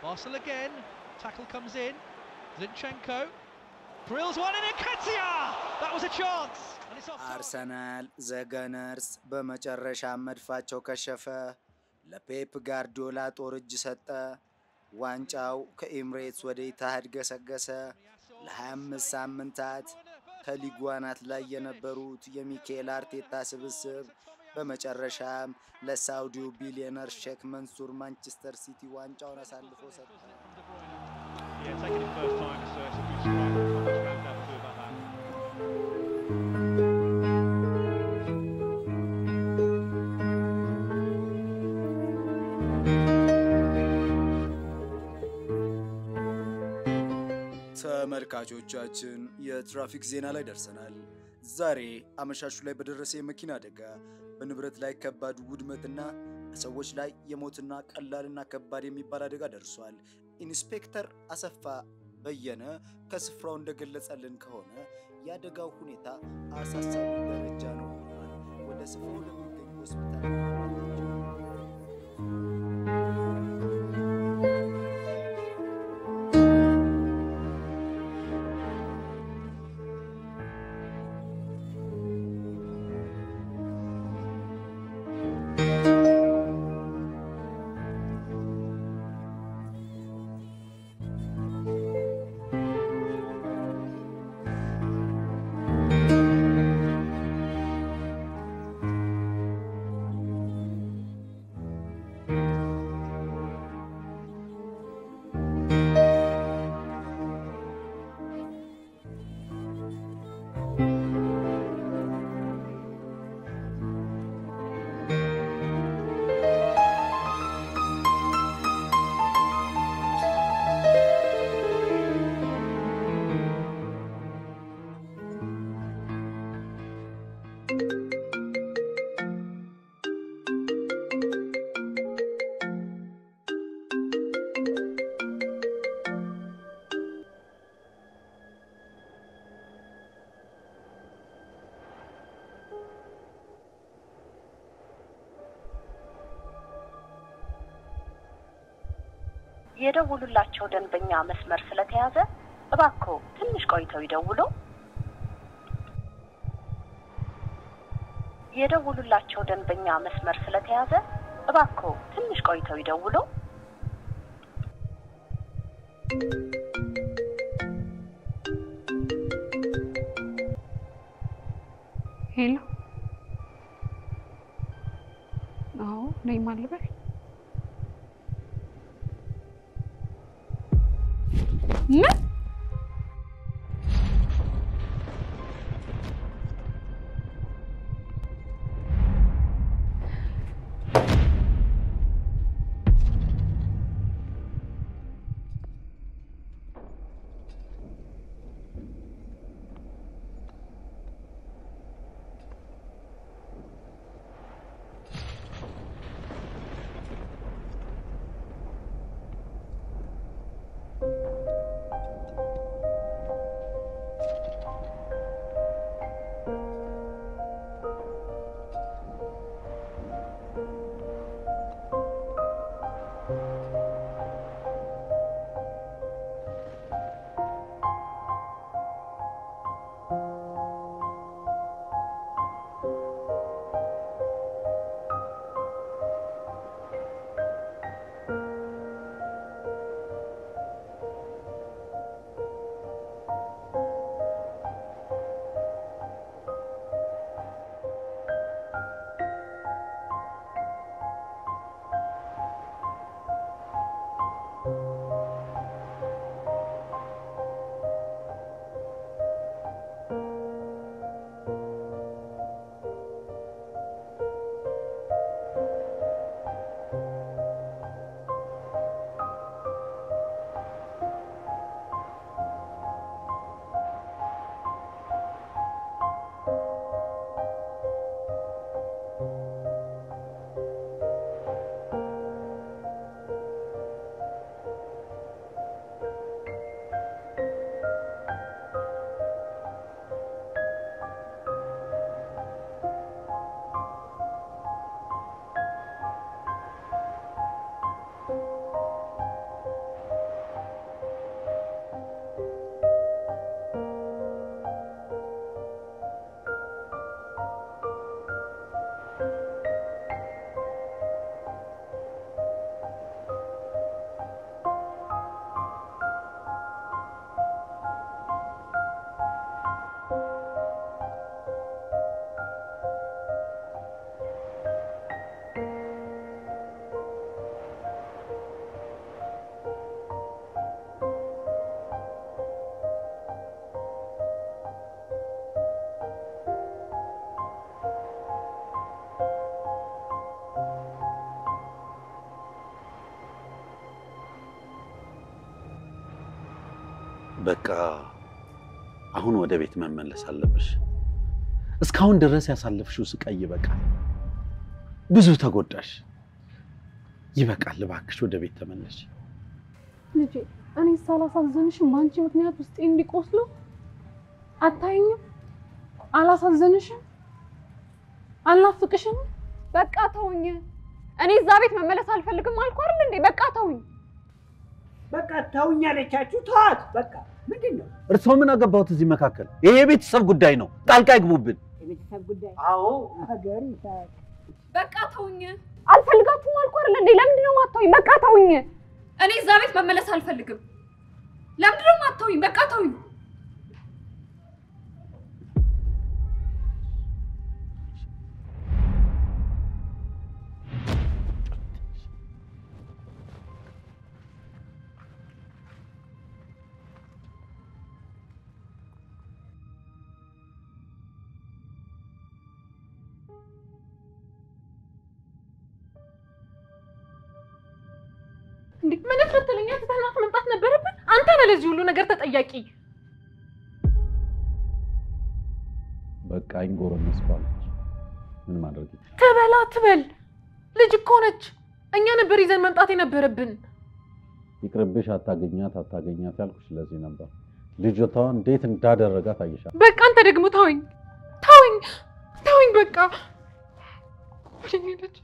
Speaker 11: Arsenal again. Tackle comes in. Zinchenko drills one in Nketiah. That was a chance. And it's off.
Speaker 12: አርሰናል ዘገነርስ በመጨረሻ መድፋቸው ከሸፈ። ለፔፕ ጋርዲዮላ ጦር እጅ ሰጠ። ዋንጫው ከኤምሬትስ ወደ ኢታሃድ ገሰገሰ። ለ25 ሳምንታት ከሊጉ አናት ላይ የነበሩት የሚካኤል አርቴታ ስብስብ በመጨረሻም ለሳውዲው ቢሊዮነር ሼክ መንሱር ማንቸስተር ሲቲ ዋንጫውን አሳልፎ ሰጠ።
Speaker 11: Yeah, taking it first time. It's, uh, it's a good strike. Not much countdown to do about that.
Speaker 12: ተመልካቾቻችን የትራፊክ ዜና ላይ ደርሰናል። ዛሬ አመሻሹ ላይ በደረሰ የመኪና አደጋ በንብረት ላይ ከባድ ውድመትና በሰዎች ላይ የሞትና ቀላልና ከባድ የሚባል አደጋ ደርሷል። ኢንስፔክተር አሰፋ በየነ ከስፍራው እንደገለጸልን ከሆነ የአደጋው ሁኔታ አሳሳቢ ደረጃ ነው ብሏል። ወደ ስፍራው ለሚገኙ ሆስፒታል
Speaker 13: የደውሉላቸው ደንበኛ መስመር ስለተያዘ እባክዎ ትንሽ ቆይተው ይደውሉ። የደውሉላቸው ደንበኛ መስመር ስለተያዘ እባክዎ ትንሽ ቆይተው ይደውሉ።
Speaker 5: ሄሎ። አዎ ነኝ ማልበል ምን
Speaker 6: በቃ አሁን ወደ ቤት መመለስ አለብሽ። እስካሁን ድረስ ያሳለፍሽው ስቃይ ይበቃል። ብዙ ተጎዳሽ። ይበቃል። እባክሽ ወደ ቤት ተመለሽ።
Speaker 7: ልጄ እኔ ሳላሳዝንሽም በአንቺ ምክንያት ውስጤ እንዲቆስሉ አታይኝም? አላሳዝንሽም? አልናፍቅሽም?
Speaker 5: በቃ ተውኝ። እኔ እዛ ቤት መመለስ አልፈልግም አልኩ አይደል እንዴ? በቃ ተውኝ።
Speaker 8: በቃ ተውኝ አለቻችሁ። ተዋት በቃ። ምንድን ነው
Speaker 6: እርስዎ ምን አገባሁት እዚህ መካከል? ይሄ የቤተሰብ ጉዳይ ነው። ጣልቃ ይግቡብን።
Speaker 8: የቤተሰብ ጉዳይ?
Speaker 6: አዎ
Speaker 8: ሀገር ይሳቅ።
Speaker 5: በቃ ተውኝ። አልፈልጋችሁም አልኩ አይደል እንዴ? ለምንድን ነው የማታውኝ? በቃ ተውኝ። እኔ እዛ ቤት መመለስ አልፈልግም። ለምንድን ነው የማታውኝ? በቃ ተውኝ።
Speaker 7: እንዴ ምን ፍትለኛ ትተናት መምጣት ነበረብን? አንተ ነህ ለዚህ ሁሉ ነገር ተጠያቂ።
Speaker 6: በቃ አይንጎረመስ ባለች ምን ማድረግ ይቻላል?
Speaker 7: ትበላ ትበል። ልጅ እኮ ነች። እኛ ነበር ይዘን መምጣት የነበረብን።
Speaker 6: ይቅርብሽ፣ አታገኛት አታገኛት ያልኩሽ ለዚህ ነበር። ልጅቷ እንዴት እንዳደረጋት አይሻል።
Speaker 7: በቃ አንተ ደግሞ ተወኝ፣ ተወኝ፣ ተወኝ። በቃ የኔ ልጅ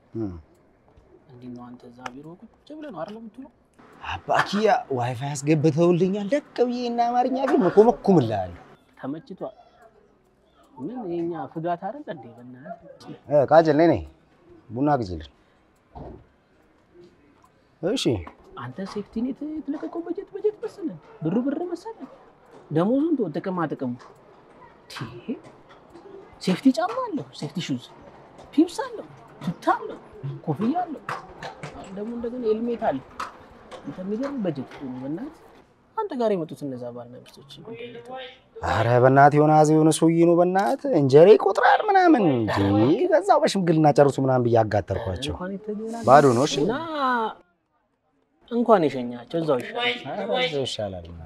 Speaker 14: እንዴት ነው አንተ እዛ ቢሮ ቁጭ ብለህ ነው አይደል የምትውለው?
Speaker 15: አባኪያ ዋይፋይ አስገብተውልኛል። ደቅ ብዬ እና አማርኛ ፊልም እኮመኩምልሃለሁ።
Speaker 14: ተመችቷል። ምን የኛ ፍጋት አይደል እንዴ? በእናትህ
Speaker 15: እ ቃጭል ነይ ነይ፣ ቡና ግዝልን። እሺ
Speaker 14: አንተ ሴፍቲ ኔት የተለቀቀው በጀት በጀት መሰለህ፣ ብር ብር መሰለህ። ደሞዙን ተወው፣ ጥቅማ ጥቅሙ ቲ ሴፍቲ ጫማ አለው፣ ሴፍቲ ሹዝ፣ ፒፕስ አለው፣ ቱታ አለው፣ ኮፍያ አለው፣ አሁን ደግሞ እንደገና ሄልሜት አለ። አንተ የሚገርም በጀት ነው በእናትህ። አንተ ጋር የመጡት እነዛ ባልና ሚስቶች ጉዳይ እንዴት ነው?
Speaker 15: አረ በእናትህ የሆነ አዜ የሆነ ሰውዬ ነው በእናትህ እንጀራ ይቆጥራል ምናምን እንጂ በዛው በሽምግልና ጨርሱ ምናምን ብዬ አጋጠርኳቸው።
Speaker 14: እንኳን የተገናኘን
Speaker 15: ባዶ ነው። እሺ
Speaker 14: እና እንኳን የሸኛቸው እዛው ይሻላል።
Speaker 15: ኧረ እዛው ይሻላል ምናምን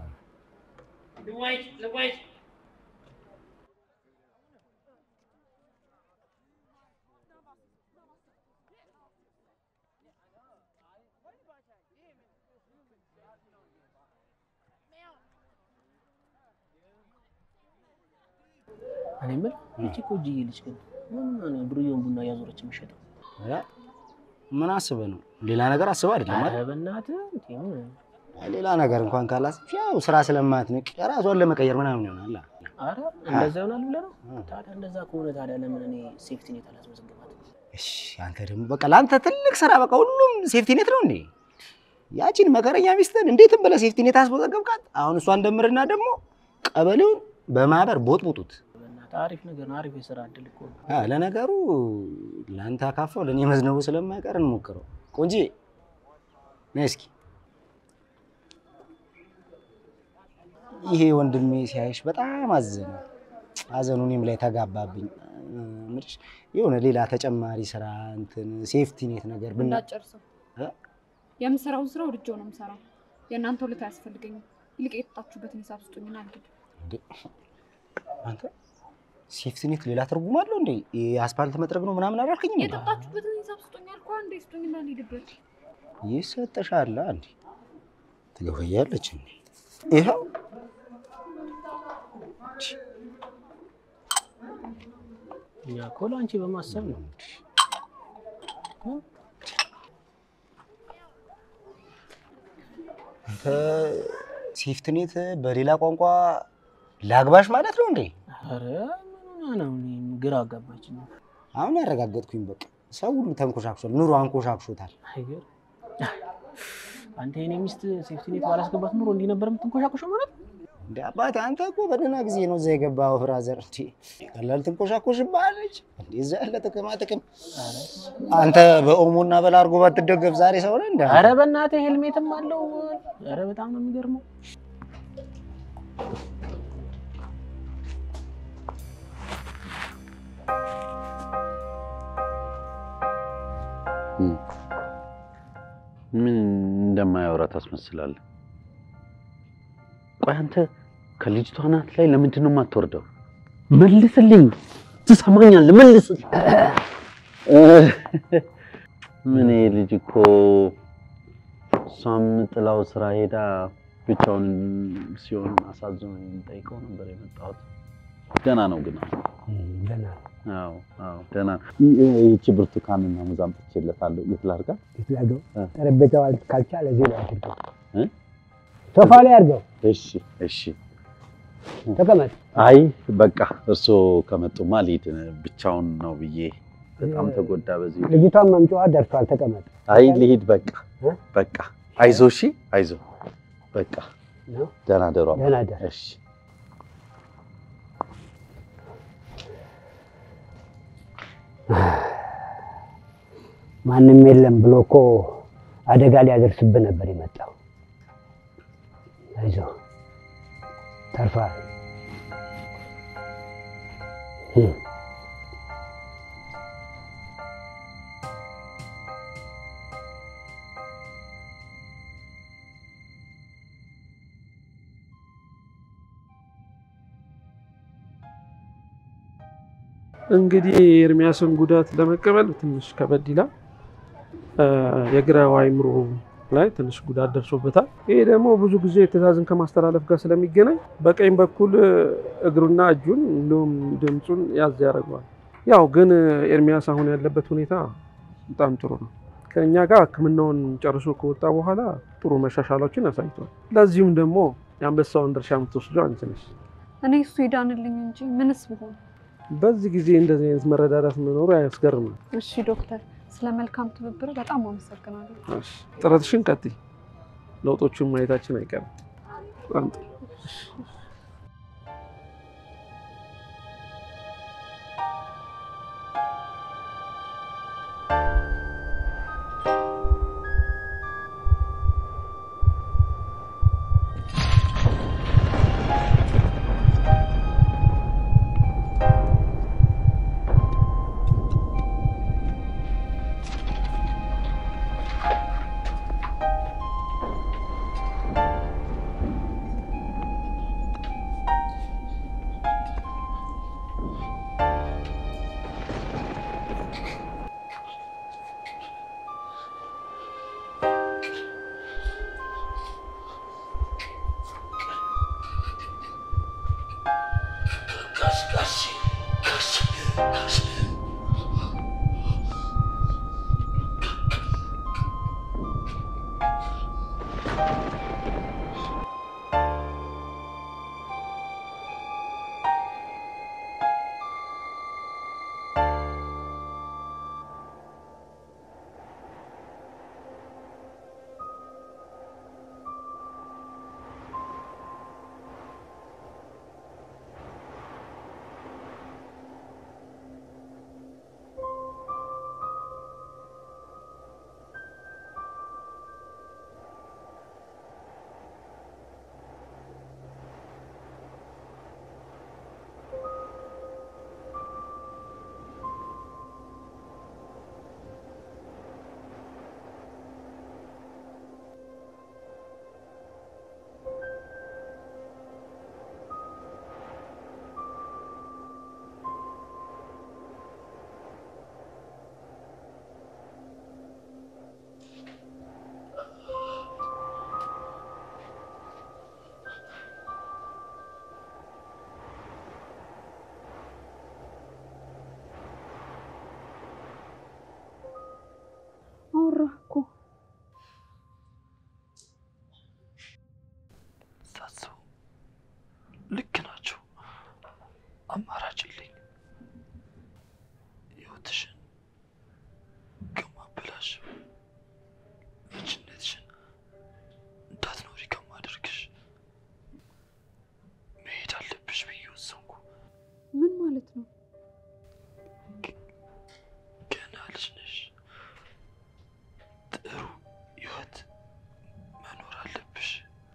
Speaker 14: እኔ የምልህ ይቺ እኮ እጅዬ ልጅ ግን ምን ነው ዱርዬውን ቡና እያዞረች የምትሸጠው?
Speaker 15: ያ ምን አስበህ ነው? ሌላ ነገር አስበህ አይደለም
Speaker 14: ኧረ
Speaker 15: አይደል?
Speaker 14: በእናትህ እንዴ ምን
Speaker 15: ሌላ ነገር እንኳን ካላስብሽ ያው ስራ ስለማትንቅ ራሷን ለመቀየር ምናምን ይሆናል።
Speaker 14: አረ እንደዛ ይሆናል ብለህ ነው? ታዲያ እንደዛ ከሆነ ታዲያ ለምን እኔ ሴፍቲ ኔት አላስመዘግባትም?
Speaker 15: እሺ አንተ ደግሞ በቃ ለአንተ ትልቅ ስራ በቃ ሁሉም ሴፍቲ ኔት ነው እንዴ? ያቺን መከረኛ ሚስትህን እንዴትም ብለህ ሴፍቲ ኔት አስመዘገብካት። አሁን እሷን ደምርና ደግሞ ቀበሌውን በማህበር ቦጥቡጡት።
Speaker 14: በእናትህ አሪፍ ነገር ነው። አሪፍ የስራ እድል እኮ ነው።
Speaker 15: አ ለነገሩ ለአንተ አካፋው ለእኔ መዝነቡ ስለማይቀር እንሞክረው። ቆንጂ ነይ እስኪ። ይሄ ወንድሜ ሲያይሽ በጣም አዘነ። አዘኑ እኔም ላይ ተጋባብኝ። ምልሽ የሆነ ሌላ ተጨማሪ ስራ እንትን ሴፍቲ ኔት ነገር ብና
Speaker 5: እንዳጨርሰው
Speaker 15: እ?
Speaker 5: የምሰራውን ስራ ወድጄው ነው የምሰራው። የእናንተ ውለታ አያስፈልገኝም። ይልቅ የጠጣችሁበትን ሂሳብ ስጡኝና አልሄድም።
Speaker 15: እንዴ አንተ ሴፍቲ ኔት ሌላ ትርጉም አለው እንዴ? የአስፓልት መጥረግ ነው ምናምን አላልከኝም? እንዴ?
Speaker 5: የጠጣችሁበትን ሂሳብ ስጡኝ አልኩህ። አንዴ ስጡኝና አልሄድበት።
Speaker 15: ይሰጥሻል እንዴ? ትገበያለች እንዴ? ይኸው
Speaker 14: እኛ እኮ ለአንቺ በማሰብ ነው።
Speaker 15: አንተ ሴፍቲ ኔት በሌላ ቋንቋ ላግባሽ ማለት ነው እንዴ?
Speaker 14: አረ ምን ሆነህ ነው? እኔም ግራ አጋባችኝ።
Speaker 15: አሁን ያረጋገጥኩኝ በቃ ሰው ሁሉ ተንኮሻክሷል። ኑሮ አንኮሻክሾታል።
Speaker 14: አይገርም። አንተ የኔ ሚስት ሴፍቲ ኔት ባላስገባት ኑሮ እንዲህ ነበር የምትንኮሻኮሸው ማለት ነው?
Speaker 15: እንደ አባቴ አንተ እኮ በደህና ጊዜ ነው እዛ የገባው ፍራዘር። እንዴ ቀላል ትንኮሻኮሽብሃለች እንዴ? እዛ ያለ ጥቅማ ጥቅም አንተ በኦሞና በላርጎ ባትደገፍ ዛሬ ሰው ነህ እንደ
Speaker 14: አረ በእናትህ ሄልሜትም አለው። አረ በጣም ነው የሚገርመው።
Speaker 6: ምን እንደማያወራ ታስመስላለህ? ቆይ አንተ ከልጅቷ ናት ላይ ለምንድን ነው የማትወርደው? መልስልኝ፣ ትሰማኛለህ? መልስልኝ። ምን ይሄ ልጅ እኮ እሷም ጥላው ስራ ሄዳ ብቻውን ሲሆን አሳዝኖ ጠይቀው ነበር የመጣሁት። ደህና ነው ግን አሁን?
Speaker 8: ደህና
Speaker 6: አዎ አዎ ደህና ነው። ይቺ ብርቱካንና ሙዝ አምጥቼለታለሁ። የት ላድርጋት?
Speaker 8: የትላገው ጠረጴዛው አል- ካልቻለ እዚህ ላይ አድርገው፣
Speaker 6: እ?
Speaker 8: ሶፋ ላይ አድርገው፣
Speaker 6: እሺ እሺ።
Speaker 8: ተቀመጥ።
Speaker 6: አይ በቃ እርስዎ ከመጡማ ልሂድ። ብቻውን ነው ብዬ በጣም ተጎዳ በዚህ።
Speaker 8: ልጅቷን መምጫዋ ደርሷል። ተቀመጥ።
Speaker 6: አይ ልሂድ በቃ በቃ። አይዞ እሺ፣ አይዞ በቃ።
Speaker 8: ነው?
Speaker 6: ደህና ደሩ። አባ።
Speaker 8: ደህና ደር።
Speaker 6: እሺ
Speaker 8: ማንም የለም ብሎ እኮ አደጋ ሊያደርስብህ ነበር የመጣው። አይዞህ ተርፈሃል። እም።
Speaker 16: እንግዲህ የኤርሚያስን ጉዳት ለመቀበል ትንሽ ከበድ ይላል። እ፣ የግራው አይምሮ ላይ ትንሽ ጉዳት ደርሶበታል። ይሄ ደግሞ ብዙ ጊዜ ትዕዛዝን ከማስተላለፍ ጋር ስለሚገናኝ በቀኝ በኩል እ፣ እግሩና እጁን እንዲሁም ድምፁን ያዝ ያደርገዋል። ያው ግን ኤርሚያስ አሁን ያለበት ሁኔታ በጣም ጥሩ ነው። ከእኛ ጋር ሕክምናውን ጨርሶ ከወጣ በኋላ ጥሩ መሻሻሎችን አሳይቷል። ለዚሁም ደግሞ የአንበሳውን ድርሻ የምትወስደው አንቺ ነሽ።
Speaker 5: እኔ እሱ ይዳንልኝ እንጂ ምንስ ብሆን።
Speaker 16: በዚህ ጊዜ እንደዚህ አይነት መረዳዳት መኖሩ አያስገርምም።
Speaker 5: እሺ ዶክተር፣ ስለ መልካም ትብብር በጣም አመሰግናለሁ።
Speaker 16: እሺ፣ ጥረትሽን ቀጥይ። ለውጦቹን ማየታችን አይቀርም። በጣም ጥሩ።
Speaker 5: አወራህ እኮ
Speaker 4: ሳስበው ልክ ናቸው። አማራጭ የለኝ። ህይወትሽን ከማበላሽ ልጅነትሽን እንዳትኖሪ ከማደርግሽ መሄድ አለብሽ ብዬ ወሰንኩ።
Speaker 5: ምን ማለት ነው?
Speaker 4: ገና ልጅ ነሽ። ጥሩ ህይወት መኖር አለብሽ።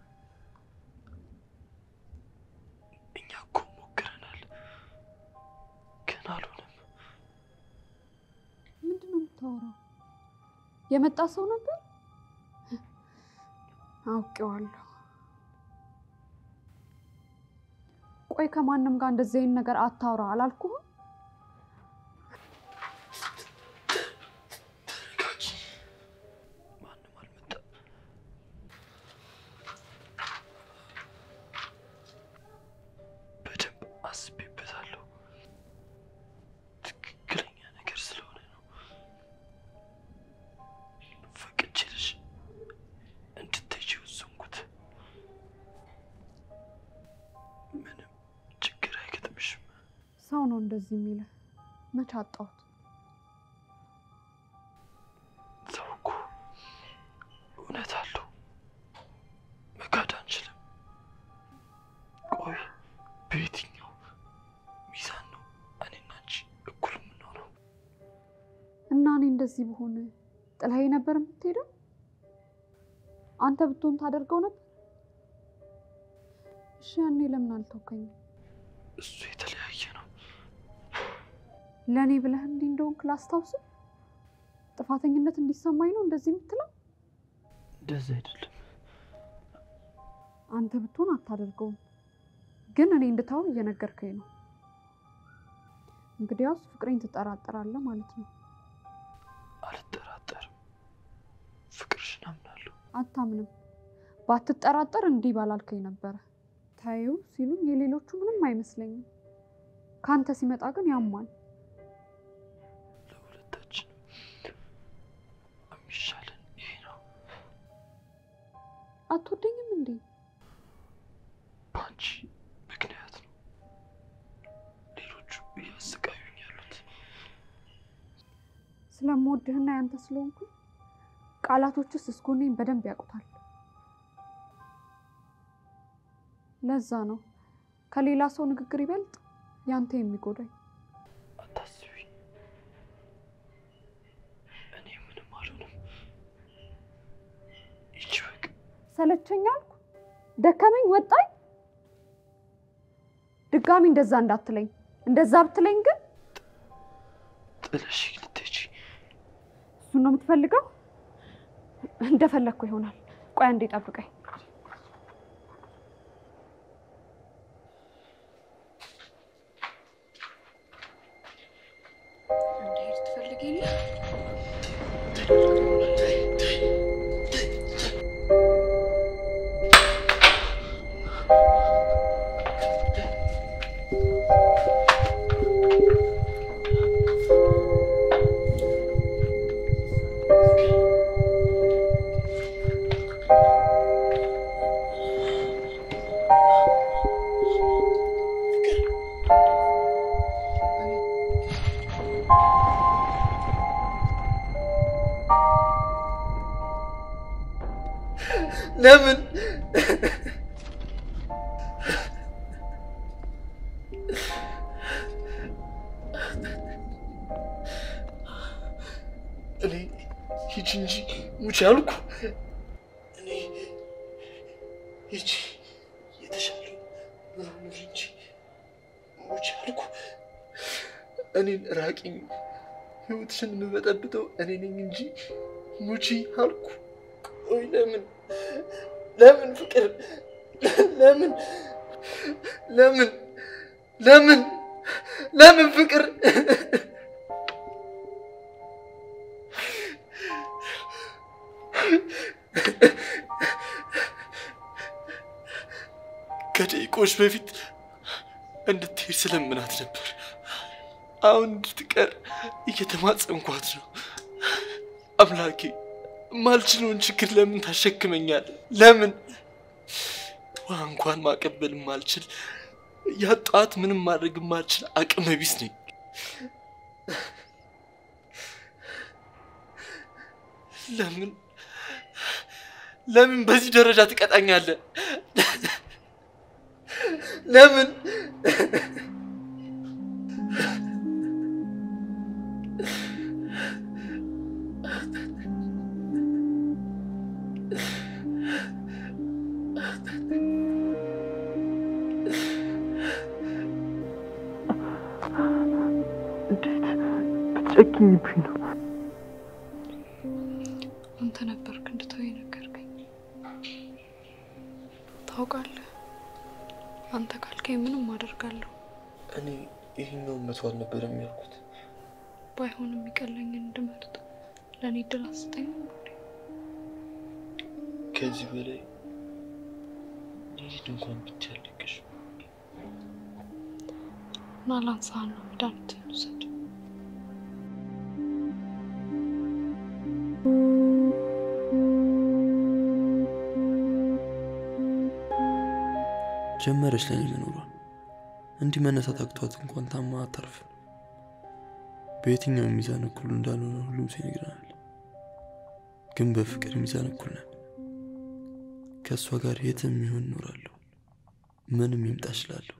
Speaker 4: እኛ እኮ ሞክረናል፣ ግን አልሆነም።
Speaker 5: ምንድን ነው የምታወራው? የመጣ ሰው ነበር? አውቄዋለሁ። ቆይ ከማንም ጋር እንደዚህ አይነት ነገር አታውራ አላልኩህም?
Speaker 4: በደንብ አስቤበታለሁ። ትክክለኛ ነገር ስለሆነ ነው። ፈቅጄልሽ እንድትሄጂ ወሰንኩት። ምንም ችግር አይገጥምሽም።
Speaker 5: ሰው ነው እንደዚህ የሚልህ። መች አጣሁት?
Speaker 4: ሰው እኮ እውነት አለው። መካድ አንችልም። ቆይ በየትኛው ሚዛን ነው እኔና አንቺ እኩል የምንሆነው?
Speaker 5: እና እኔ እንደዚህ በሆነ ጥላዬ ነበር የምትሄደው? አንተ ብትሆን ታደርገው ነበር? እሺ ያኔ ለምን አልተውከኝም?
Speaker 4: እሱ የተለያየ ነው።
Speaker 5: ለእኔ ብለህ እንዲህ እንደሆንክ ላስታውስህ? ጥፋተኝነት እንዲሰማኝ ነው እንደዚህ የምትለው?
Speaker 4: እንደዚህ አይደለም።
Speaker 5: አንተ ብትሆን አታደርገውም፣ ግን እኔ እንድታውን እየነገርከኝ ነው። እንግዲያውስ ፍቅሬን ትጠራጠራለህ ማለት ነው።
Speaker 4: አልጠራጠርም። ፍቅርሽን አምናለሁ።
Speaker 5: አታምንም። ባትጠራጠር እንዲህ ባላልከኝ ነበረ። ታዩ ሲሉኝ የሌሎቹ ምንም አይመስለኝም። ከአንተ ሲመጣ ግን ያማል።
Speaker 4: ለሁለታችንም የሚሻለን ይሄ ነው።
Speaker 5: አትወደኝም እንዴ?
Speaker 4: በአንቺ ምክንያት ነው ሌሎቹ እያሰቃዩኝ ያሉት።
Speaker 5: ስለምወድህና ያንተ ስለሆንኩ ቃላቶችስ እስጎኔን በደንብ ያውቁታል። ለዛ ነው ከሌላ ሰው ንግግር ይበልጥ ያንተ የሚጎዳኝ።
Speaker 4: አታስቢ፣ እኔ ምንም አልሆንም። ይቺ በቃ
Speaker 5: ሰለቸኝ አልኩ፣ ደከመኝ፣ ወጣኝ። ድጋሚ እንደዛ እንዳትለኝ። እንደዛ ብትለኝ ግን
Speaker 4: ጥለሽ ልትሄጂ
Speaker 5: እሱን ነው የምትፈልገው? እንደፈለግኩ ይሆናል። ቆይ አንዴ ጠብቀኝ። እንድሄድ ትፈልጊ የለ?
Speaker 17: ለምን እኔ ሂጂ እንጂ ሙች አልኩ። እኔ ሂጂ የተሻለ ኑሮ ኑሪ እንጂ ሙች አልኩ። እኔን ራቂኝ። ህይወትሽን የምበጠብጠው እኔ ነኝ እንጂ ሙቺ አልኩ። ቆይ ለምን ለምን ፍቅር ለምን ለምን ለምን ለምን ፍቅር ከደቂቆች በፊት እንድትሄድ ስለምናት ነበር። አሁን እንድትቀር እየተማጸንኳት ነው። አምላኬ ማልችለውን ችግር ለምን ታሸክመኛል? ለምን ውሃ እንኳን ማቀበል ማልችል ያጣት ምንም ማድረግ ማልችል አቅመ ቢስ ነኝ። ለምን ለምን በዚህ ደረጃ ትቀጣኛለህ? ለምን
Speaker 4: ጨክኝብኝ ነው።
Speaker 5: አንተ ነበርክ እንድተው የነገርከኝ። ታውቃለህ፣ አንተ ካልከኝ ምንም አደርጋለሁ።
Speaker 17: እኔ ይህኛውን መቶ አልነበረም ያልኩት።
Speaker 5: ባይሆን የሚቀለኝን እንድመርጥ ለእኔ እድል አስጠኝ።
Speaker 17: ከዚህ በላይ ሊድ እንኳን ብትያለቅሽ
Speaker 5: እና ላንሳህና መድኃኒትህን ውሰድ።
Speaker 4: ጀመረች ለኔ መኖሯን። እንዲህ መነሳት አቅቷት እንኳን ታማ አታርፍም። በየትኛው ሚዛን እኩል እንዳልሆነ ሁሉም ሰው ይነግረናል። ግን በፍቅር ሚዛን እኩል ነን። ከእሷ ጋር የትም ይሆን እኖራለሁ። ምንም ይምጣ እችላለሁ።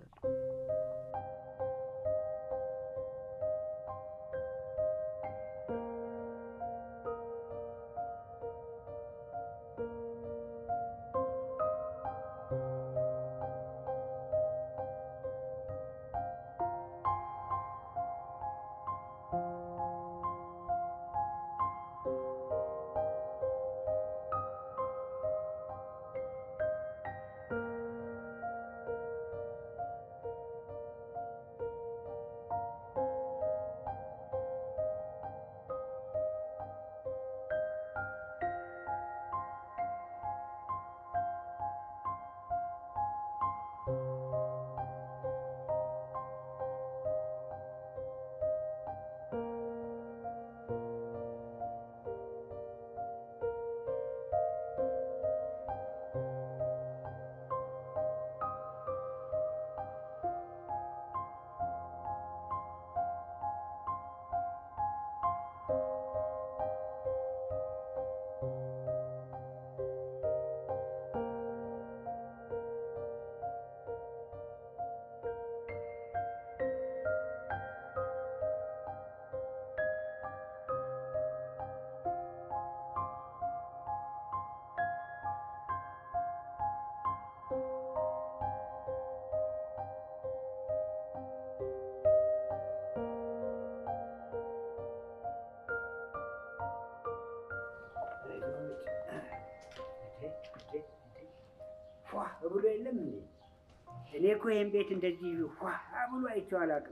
Speaker 8: ፏ ብሎ የለም እንዴ? እኔ እኮ ይህን ቤት እንደዚህ ፏ ብሎ አይቼው አላውቅም።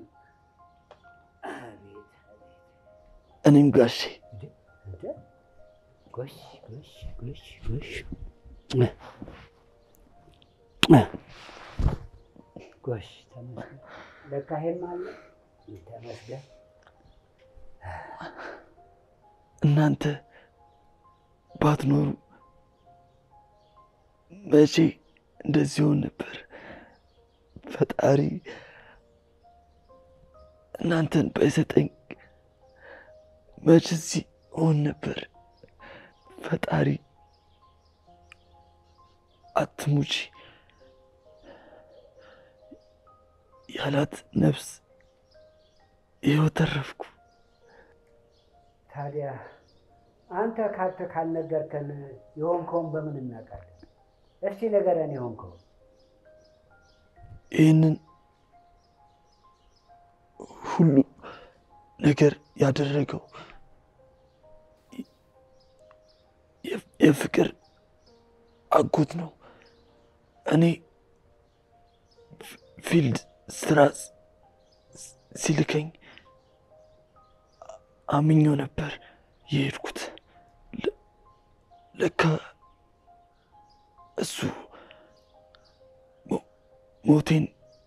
Speaker 8: አቤት
Speaker 4: እኔም ጋሼ
Speaker 8: እንደ ጎሽ ጎሽ ጎሽ ጎሽ ጎሽ ተመስገን። ለካ ይሄም አለ ተመስገን።
Speaker 4: እናንተ ባትኖሩ መቼ እንደዚህ ሆን ነበር። ፈጣሪ እናንተን ባይሰጠኝ መቼ እዚህ ሆን ነበር። ፈጣሪ አትሙቺ ያላት ነፍስ ይኸው ተረፍኩ።
Speaker 8: ታዲያ አንተ ካንተ ካልነገርከን የሆንከውን በምን እናውቃለን? እስቲ ንገረን የሆንከውን።
Speaker 4: ይህንን ሁሉ ነገር ያደረገው የ- የፍቅር አጎት ነው። እኔ ፊ- ፊልድ ስራ ስ- ስ- ሲልከኝ አምኜው ነበር የሄድኩት። ለ- ለካ እሱ ሞ- ሞቴን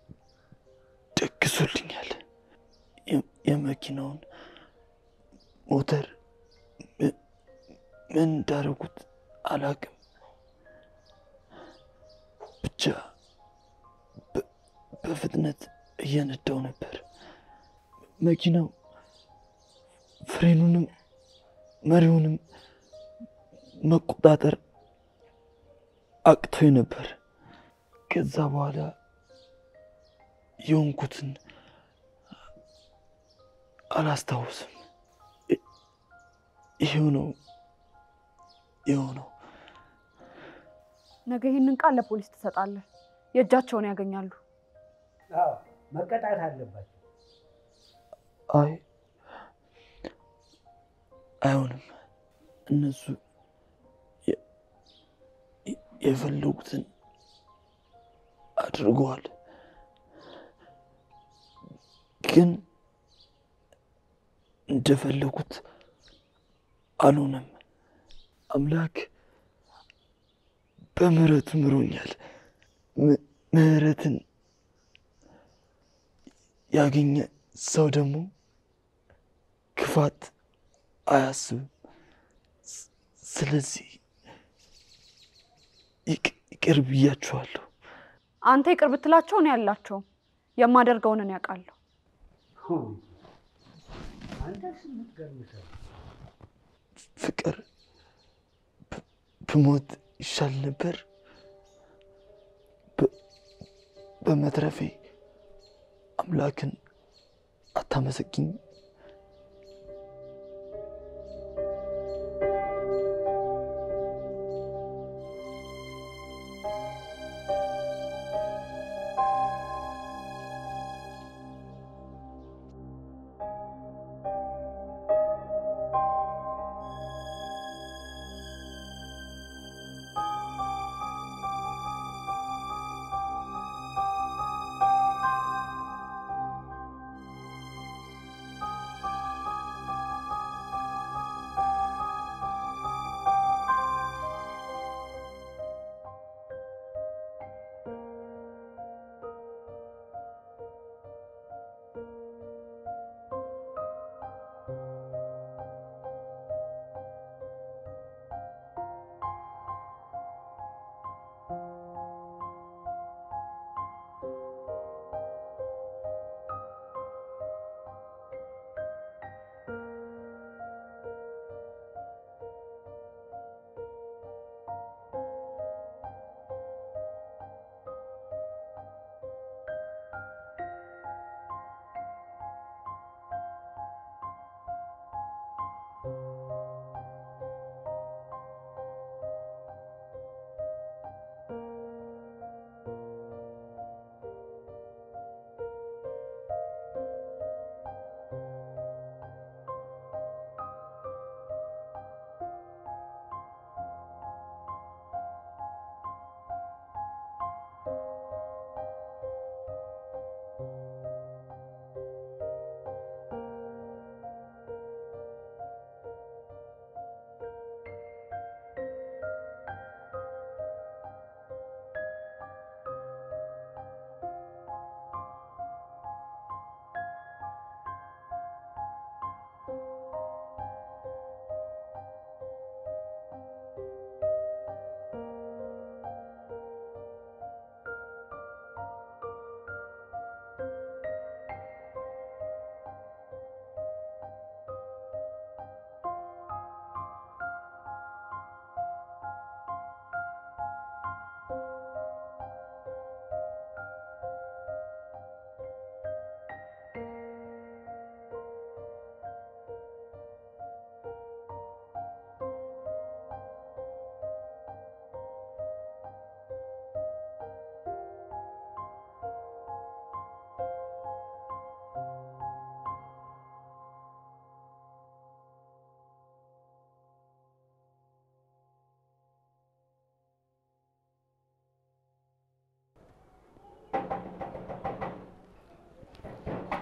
Speaker 4: ደግሶልኛል። የ- የመኪናውን ሞተር ም- ምን እንዳደረጉት አላውቅም። ብቻ በ- በፍጥነት እየነዳው ነበር። መኪናው ፍሬኑንም መሪውንም መቆጣጠር አቅቶኝ ነበር። ከዛ በኋላ የሆንኩትን አላስታውስም። ይ- ይሄው ነው ይኸው ነው።
Speaker 5: ነገ ይህንን ቃል ለፖሊስ ትሰጣለህ። የእጃቸውን ያገኛሉ።
Speaker 8: አዎ መቀጣት አለባቸው።
Speaker 4: አይ አይሆንም። እነሱ የ- የ- የፈለጉትን አድርገዋል። ግን እንደፈለጉት አልሆነም። አምላክ በምህረቱ ምሮኛል። ም- ምህረትን ያገኘ ሰው ደግሞ ክፋት አያስብም። ስ- ስለዚህ ይቅ- ይቅር ብያችኋለሁ።
Speaker 5: አንተ ይቅር ብትላቸው እኔ ያላቸውም የማደርገውን እኔ ያውቃለሁ።
Speaker 8: አንተስ የምትገርም ሰው
Speaker 4: ፍቅር ብ- ብሞት ይሻል ነበር። በ- በመትረፌ አምላክን አታመሰግኝ?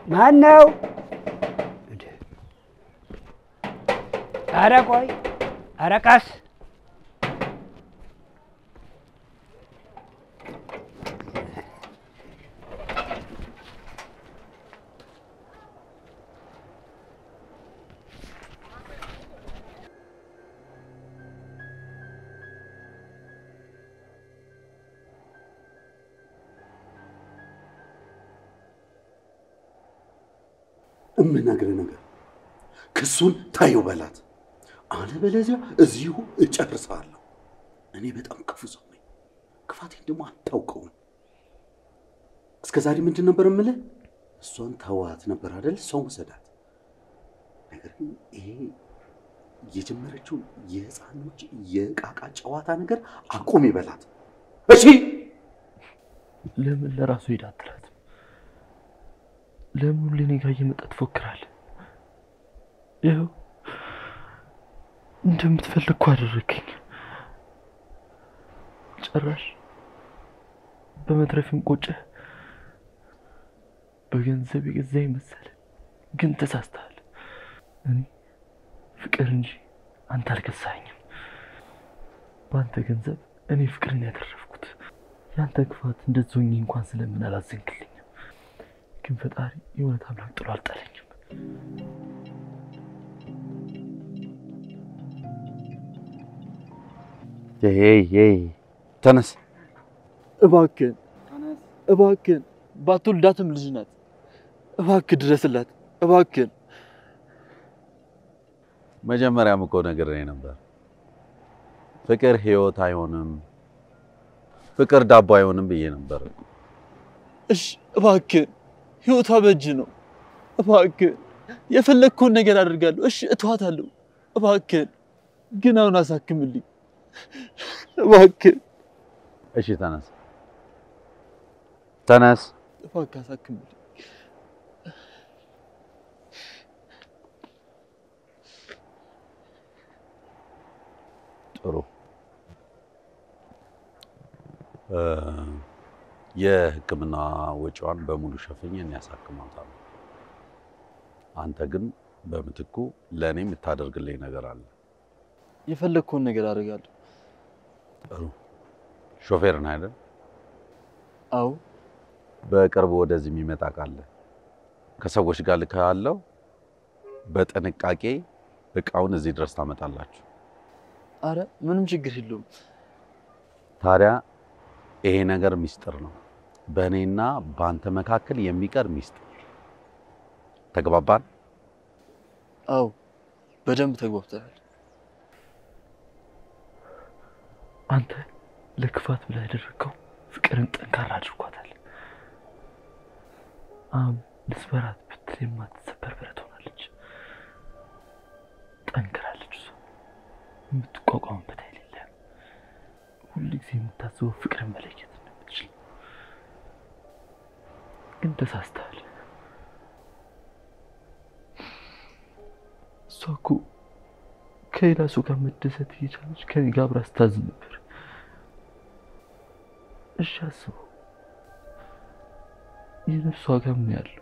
Speaker 8: ማን ነው? ኧረ ቆይ፣ ኧረ ቀስ
Speaker 6: እምነግርህ ነገር ክሱን ታየው በላት፣ አለበለዚያ እዚሁ እጨርሳለሁ። እኔ በጣም ክፉ ሰው ነኝ። ክፋቴን ደግሞ አታውቀውም። እስከ ዛሬ ምንድን ነበር የምልህ? እሷን ተዋት ነበር አይደል? ሰው ውሰዳት። ነገር ግን ይሄ የጀመረችው የህፃኖች የቃቃ ጨዋታ ነገር አቁም ይበላት። እሺ
Speaker 4: ለምን ለራሱ ሄዳ አትላትም? ለምን ሁሌ እኔ ጋር እየመጣ ትፎክራለህ? ይኸው እንደምትፈልግ እኮ አደረግኝ። ጭራሽ በመትረፍም ቆጨህ። በገንዘብ የገዛኝ መሰለህ፣ ግን ተሳስተሃል። እኔ ፍቅር እንጂ አንተ አልገዛኸኝም። በአንተ ገንዘብ እኔ ፍቅርን ያተረፍኩት። ያንተ ክፋት እንደዚህ ሆኜ እንኳን ስለምን አላዘንክልኝም። ግን ፈጣሪ የእውነት አምላክ ጥሎ አልጣለኝም።
Speaker 6: ተነስ
Speaker 4: እባክህን እባክህን፣ ባትወልዳትም ልጅ ናት። እባክህ ድረስላት፣ እባክህን።
Speaker 6: መጀመሪያም እኮ ነግሬህ ነበር፣ ፍቅር ህይወት አይሆንም፣ ፍቅር ዳቦ አይሆንም ብዬ ነበር።
Speaker 4: እሺ እባክህን፣ ህይወቷ በእጅ ነው። እባክህን የፈለግከውን ነገር አደርጋለሁ። እሺ እተዋታለሁ። እባክህን ግን አሁን አሳክምልኝ እባክህን።
Speaker 6: እሺ ተነስ ተነስ።
Speaker 4: እባክህ አሳክምልኝ።
Speaker 6: ጥሩ እ የህክምና ወጪዋን በሙሉ ሸፍኜ እኔ ያሳክማታለሁ። አንተ ግን በምትኩ ለእኔ የምታደርግልኝ ነገር አለ።
Speaker 4: የፈለግከውን ነገር አደርጋለሁ።
Speaker 6: ጥሩ ሾፌር ነህ አይደል?
Speaker 4: አዎ።
Speaker 6: በቅርቡ ወደዚህ የሚመጣ ካለ ከሰዎች ጋር ልካለው። በጥንቃቄ እቃውን እዚህ ድረስ ታመጣላችሁ።
Speaker 4: አረ ምንም ችግር የለውም።
Speaker 6: ታዲያ ይሄ ነገር ሚስጥር ነው፣ በእኔና በአንተ መካከል የሚቀር ሚስጥር። ተግባባን?
Speaker 4: አዎ በደንብ ተግባብተናል። አንተ ለክፋት ብላ ያደረግከው ፍቅርን ጠንካራ አድርጓታል። አሁን ልስበራት ብትል የማትሰበር ብረት ሆናለች። ጠንክራለች። እሷ የምትቋቋምበት ኃይል የለም። ሁልጊዜ የምታስበው ፍቅርን መለየት እንደምትችል ግን ተሳስተሃል። እሷ እኮ ከሌላ ሰው ጋር መደሰት እየቻለች ከኔ ጋር አብራ ስታዝን ነበር። እሺ አስበው፣ የነፍሷ ጋር ምን ያለው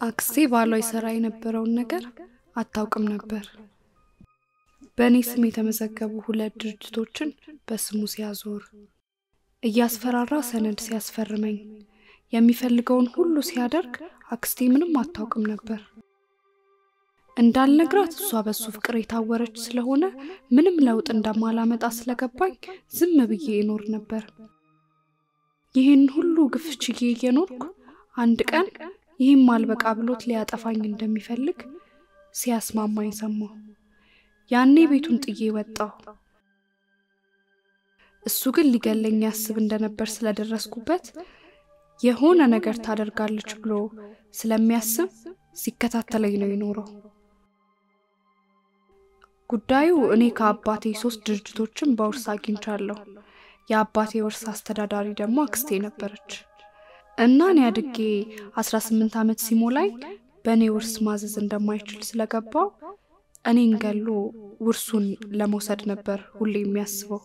Speaker 18: አክስቴ ባሏ ይሰራ የነበረውን ነገር አታውቅም ነበር። በእኔ ስም የተመዘገቡ ሁለት ድርጅቶችን በስሙ ሲያዞር፣ እያስፈራራ ሰነድ ሲያስፈርመኝ፣ የሚፈልገውን ሁሉ ሲያደርግ አክስቴ ምንም አታውቅም ነበር። እንዳልነግራት እሷ በሱ ፍቅር የታወረች ስለሆነ ምንም ለውጥ እንደማላመጣ ስለገባኝ ዝም ብዬ እኖር ነበር። ይህን ሁሉ ግፍ ችዬ እየኖርኩ አንድ ቀን ይህም አልበቃ ብሎት ሊያጠፋኝ እንደሚፈልግ ሲያስማማኝ ሰማሁ። ያኔ ቤቱን ጥዬ ወጣሁ። እሱ ግን ሊገለኝ ያስብ እንደነበር ስለደረስኩበት የሆነ ነገር ታደርጋለች ብሎ ስለሚያስብ ሲከታተለኝ ነው የኖረው። ጉዳዩ እኔ ከአባቴ ሶስት ድርጅቶችን በውርስ አግኝቻለሁ። የአባቴ ውርስ አስተዳዳሪ ደግሞ አክስቴ ነበረች እና እኔ አድጌ 18 ዓመት ሲሞላኝ በእኔ ውርስ ማዘዝ እንደማይችል ስለገባው እኔን ገሎ ውርሱን ለመውሰድ ነበር ሁሌ የሚያስበው።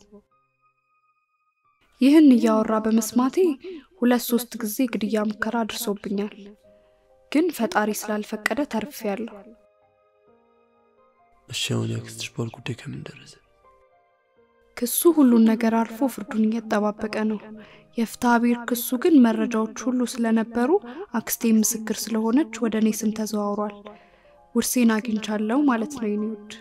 Speaker 18: ይህን እያወራ በመስማቴ ሁለት ሶስት ጊዜ ግድያ ሙከራ አድርሶብኛል። ግን ፈጣሪ ስላልፈቀደ ተርፌያለሁ።
Speaker 4: እሺ አሁን ያክስትሽ ባል ጉዳይ ከምን ደረሰ?
Speaker 18: ክሱ ሁሉን ነገር አልፎ ፍርዱን እየተጠባበቀ ነው። የፍትሐ ብሔር ክሱ ግን መረጃዎች ሁሉ ስለነበሩ አክስቴ ምስክር ስለሆነች ወደ እኔ ስም ተዘዋውሯል። ውርሴን አግኝቻለሁ ማለት ነው የኔ ውድ።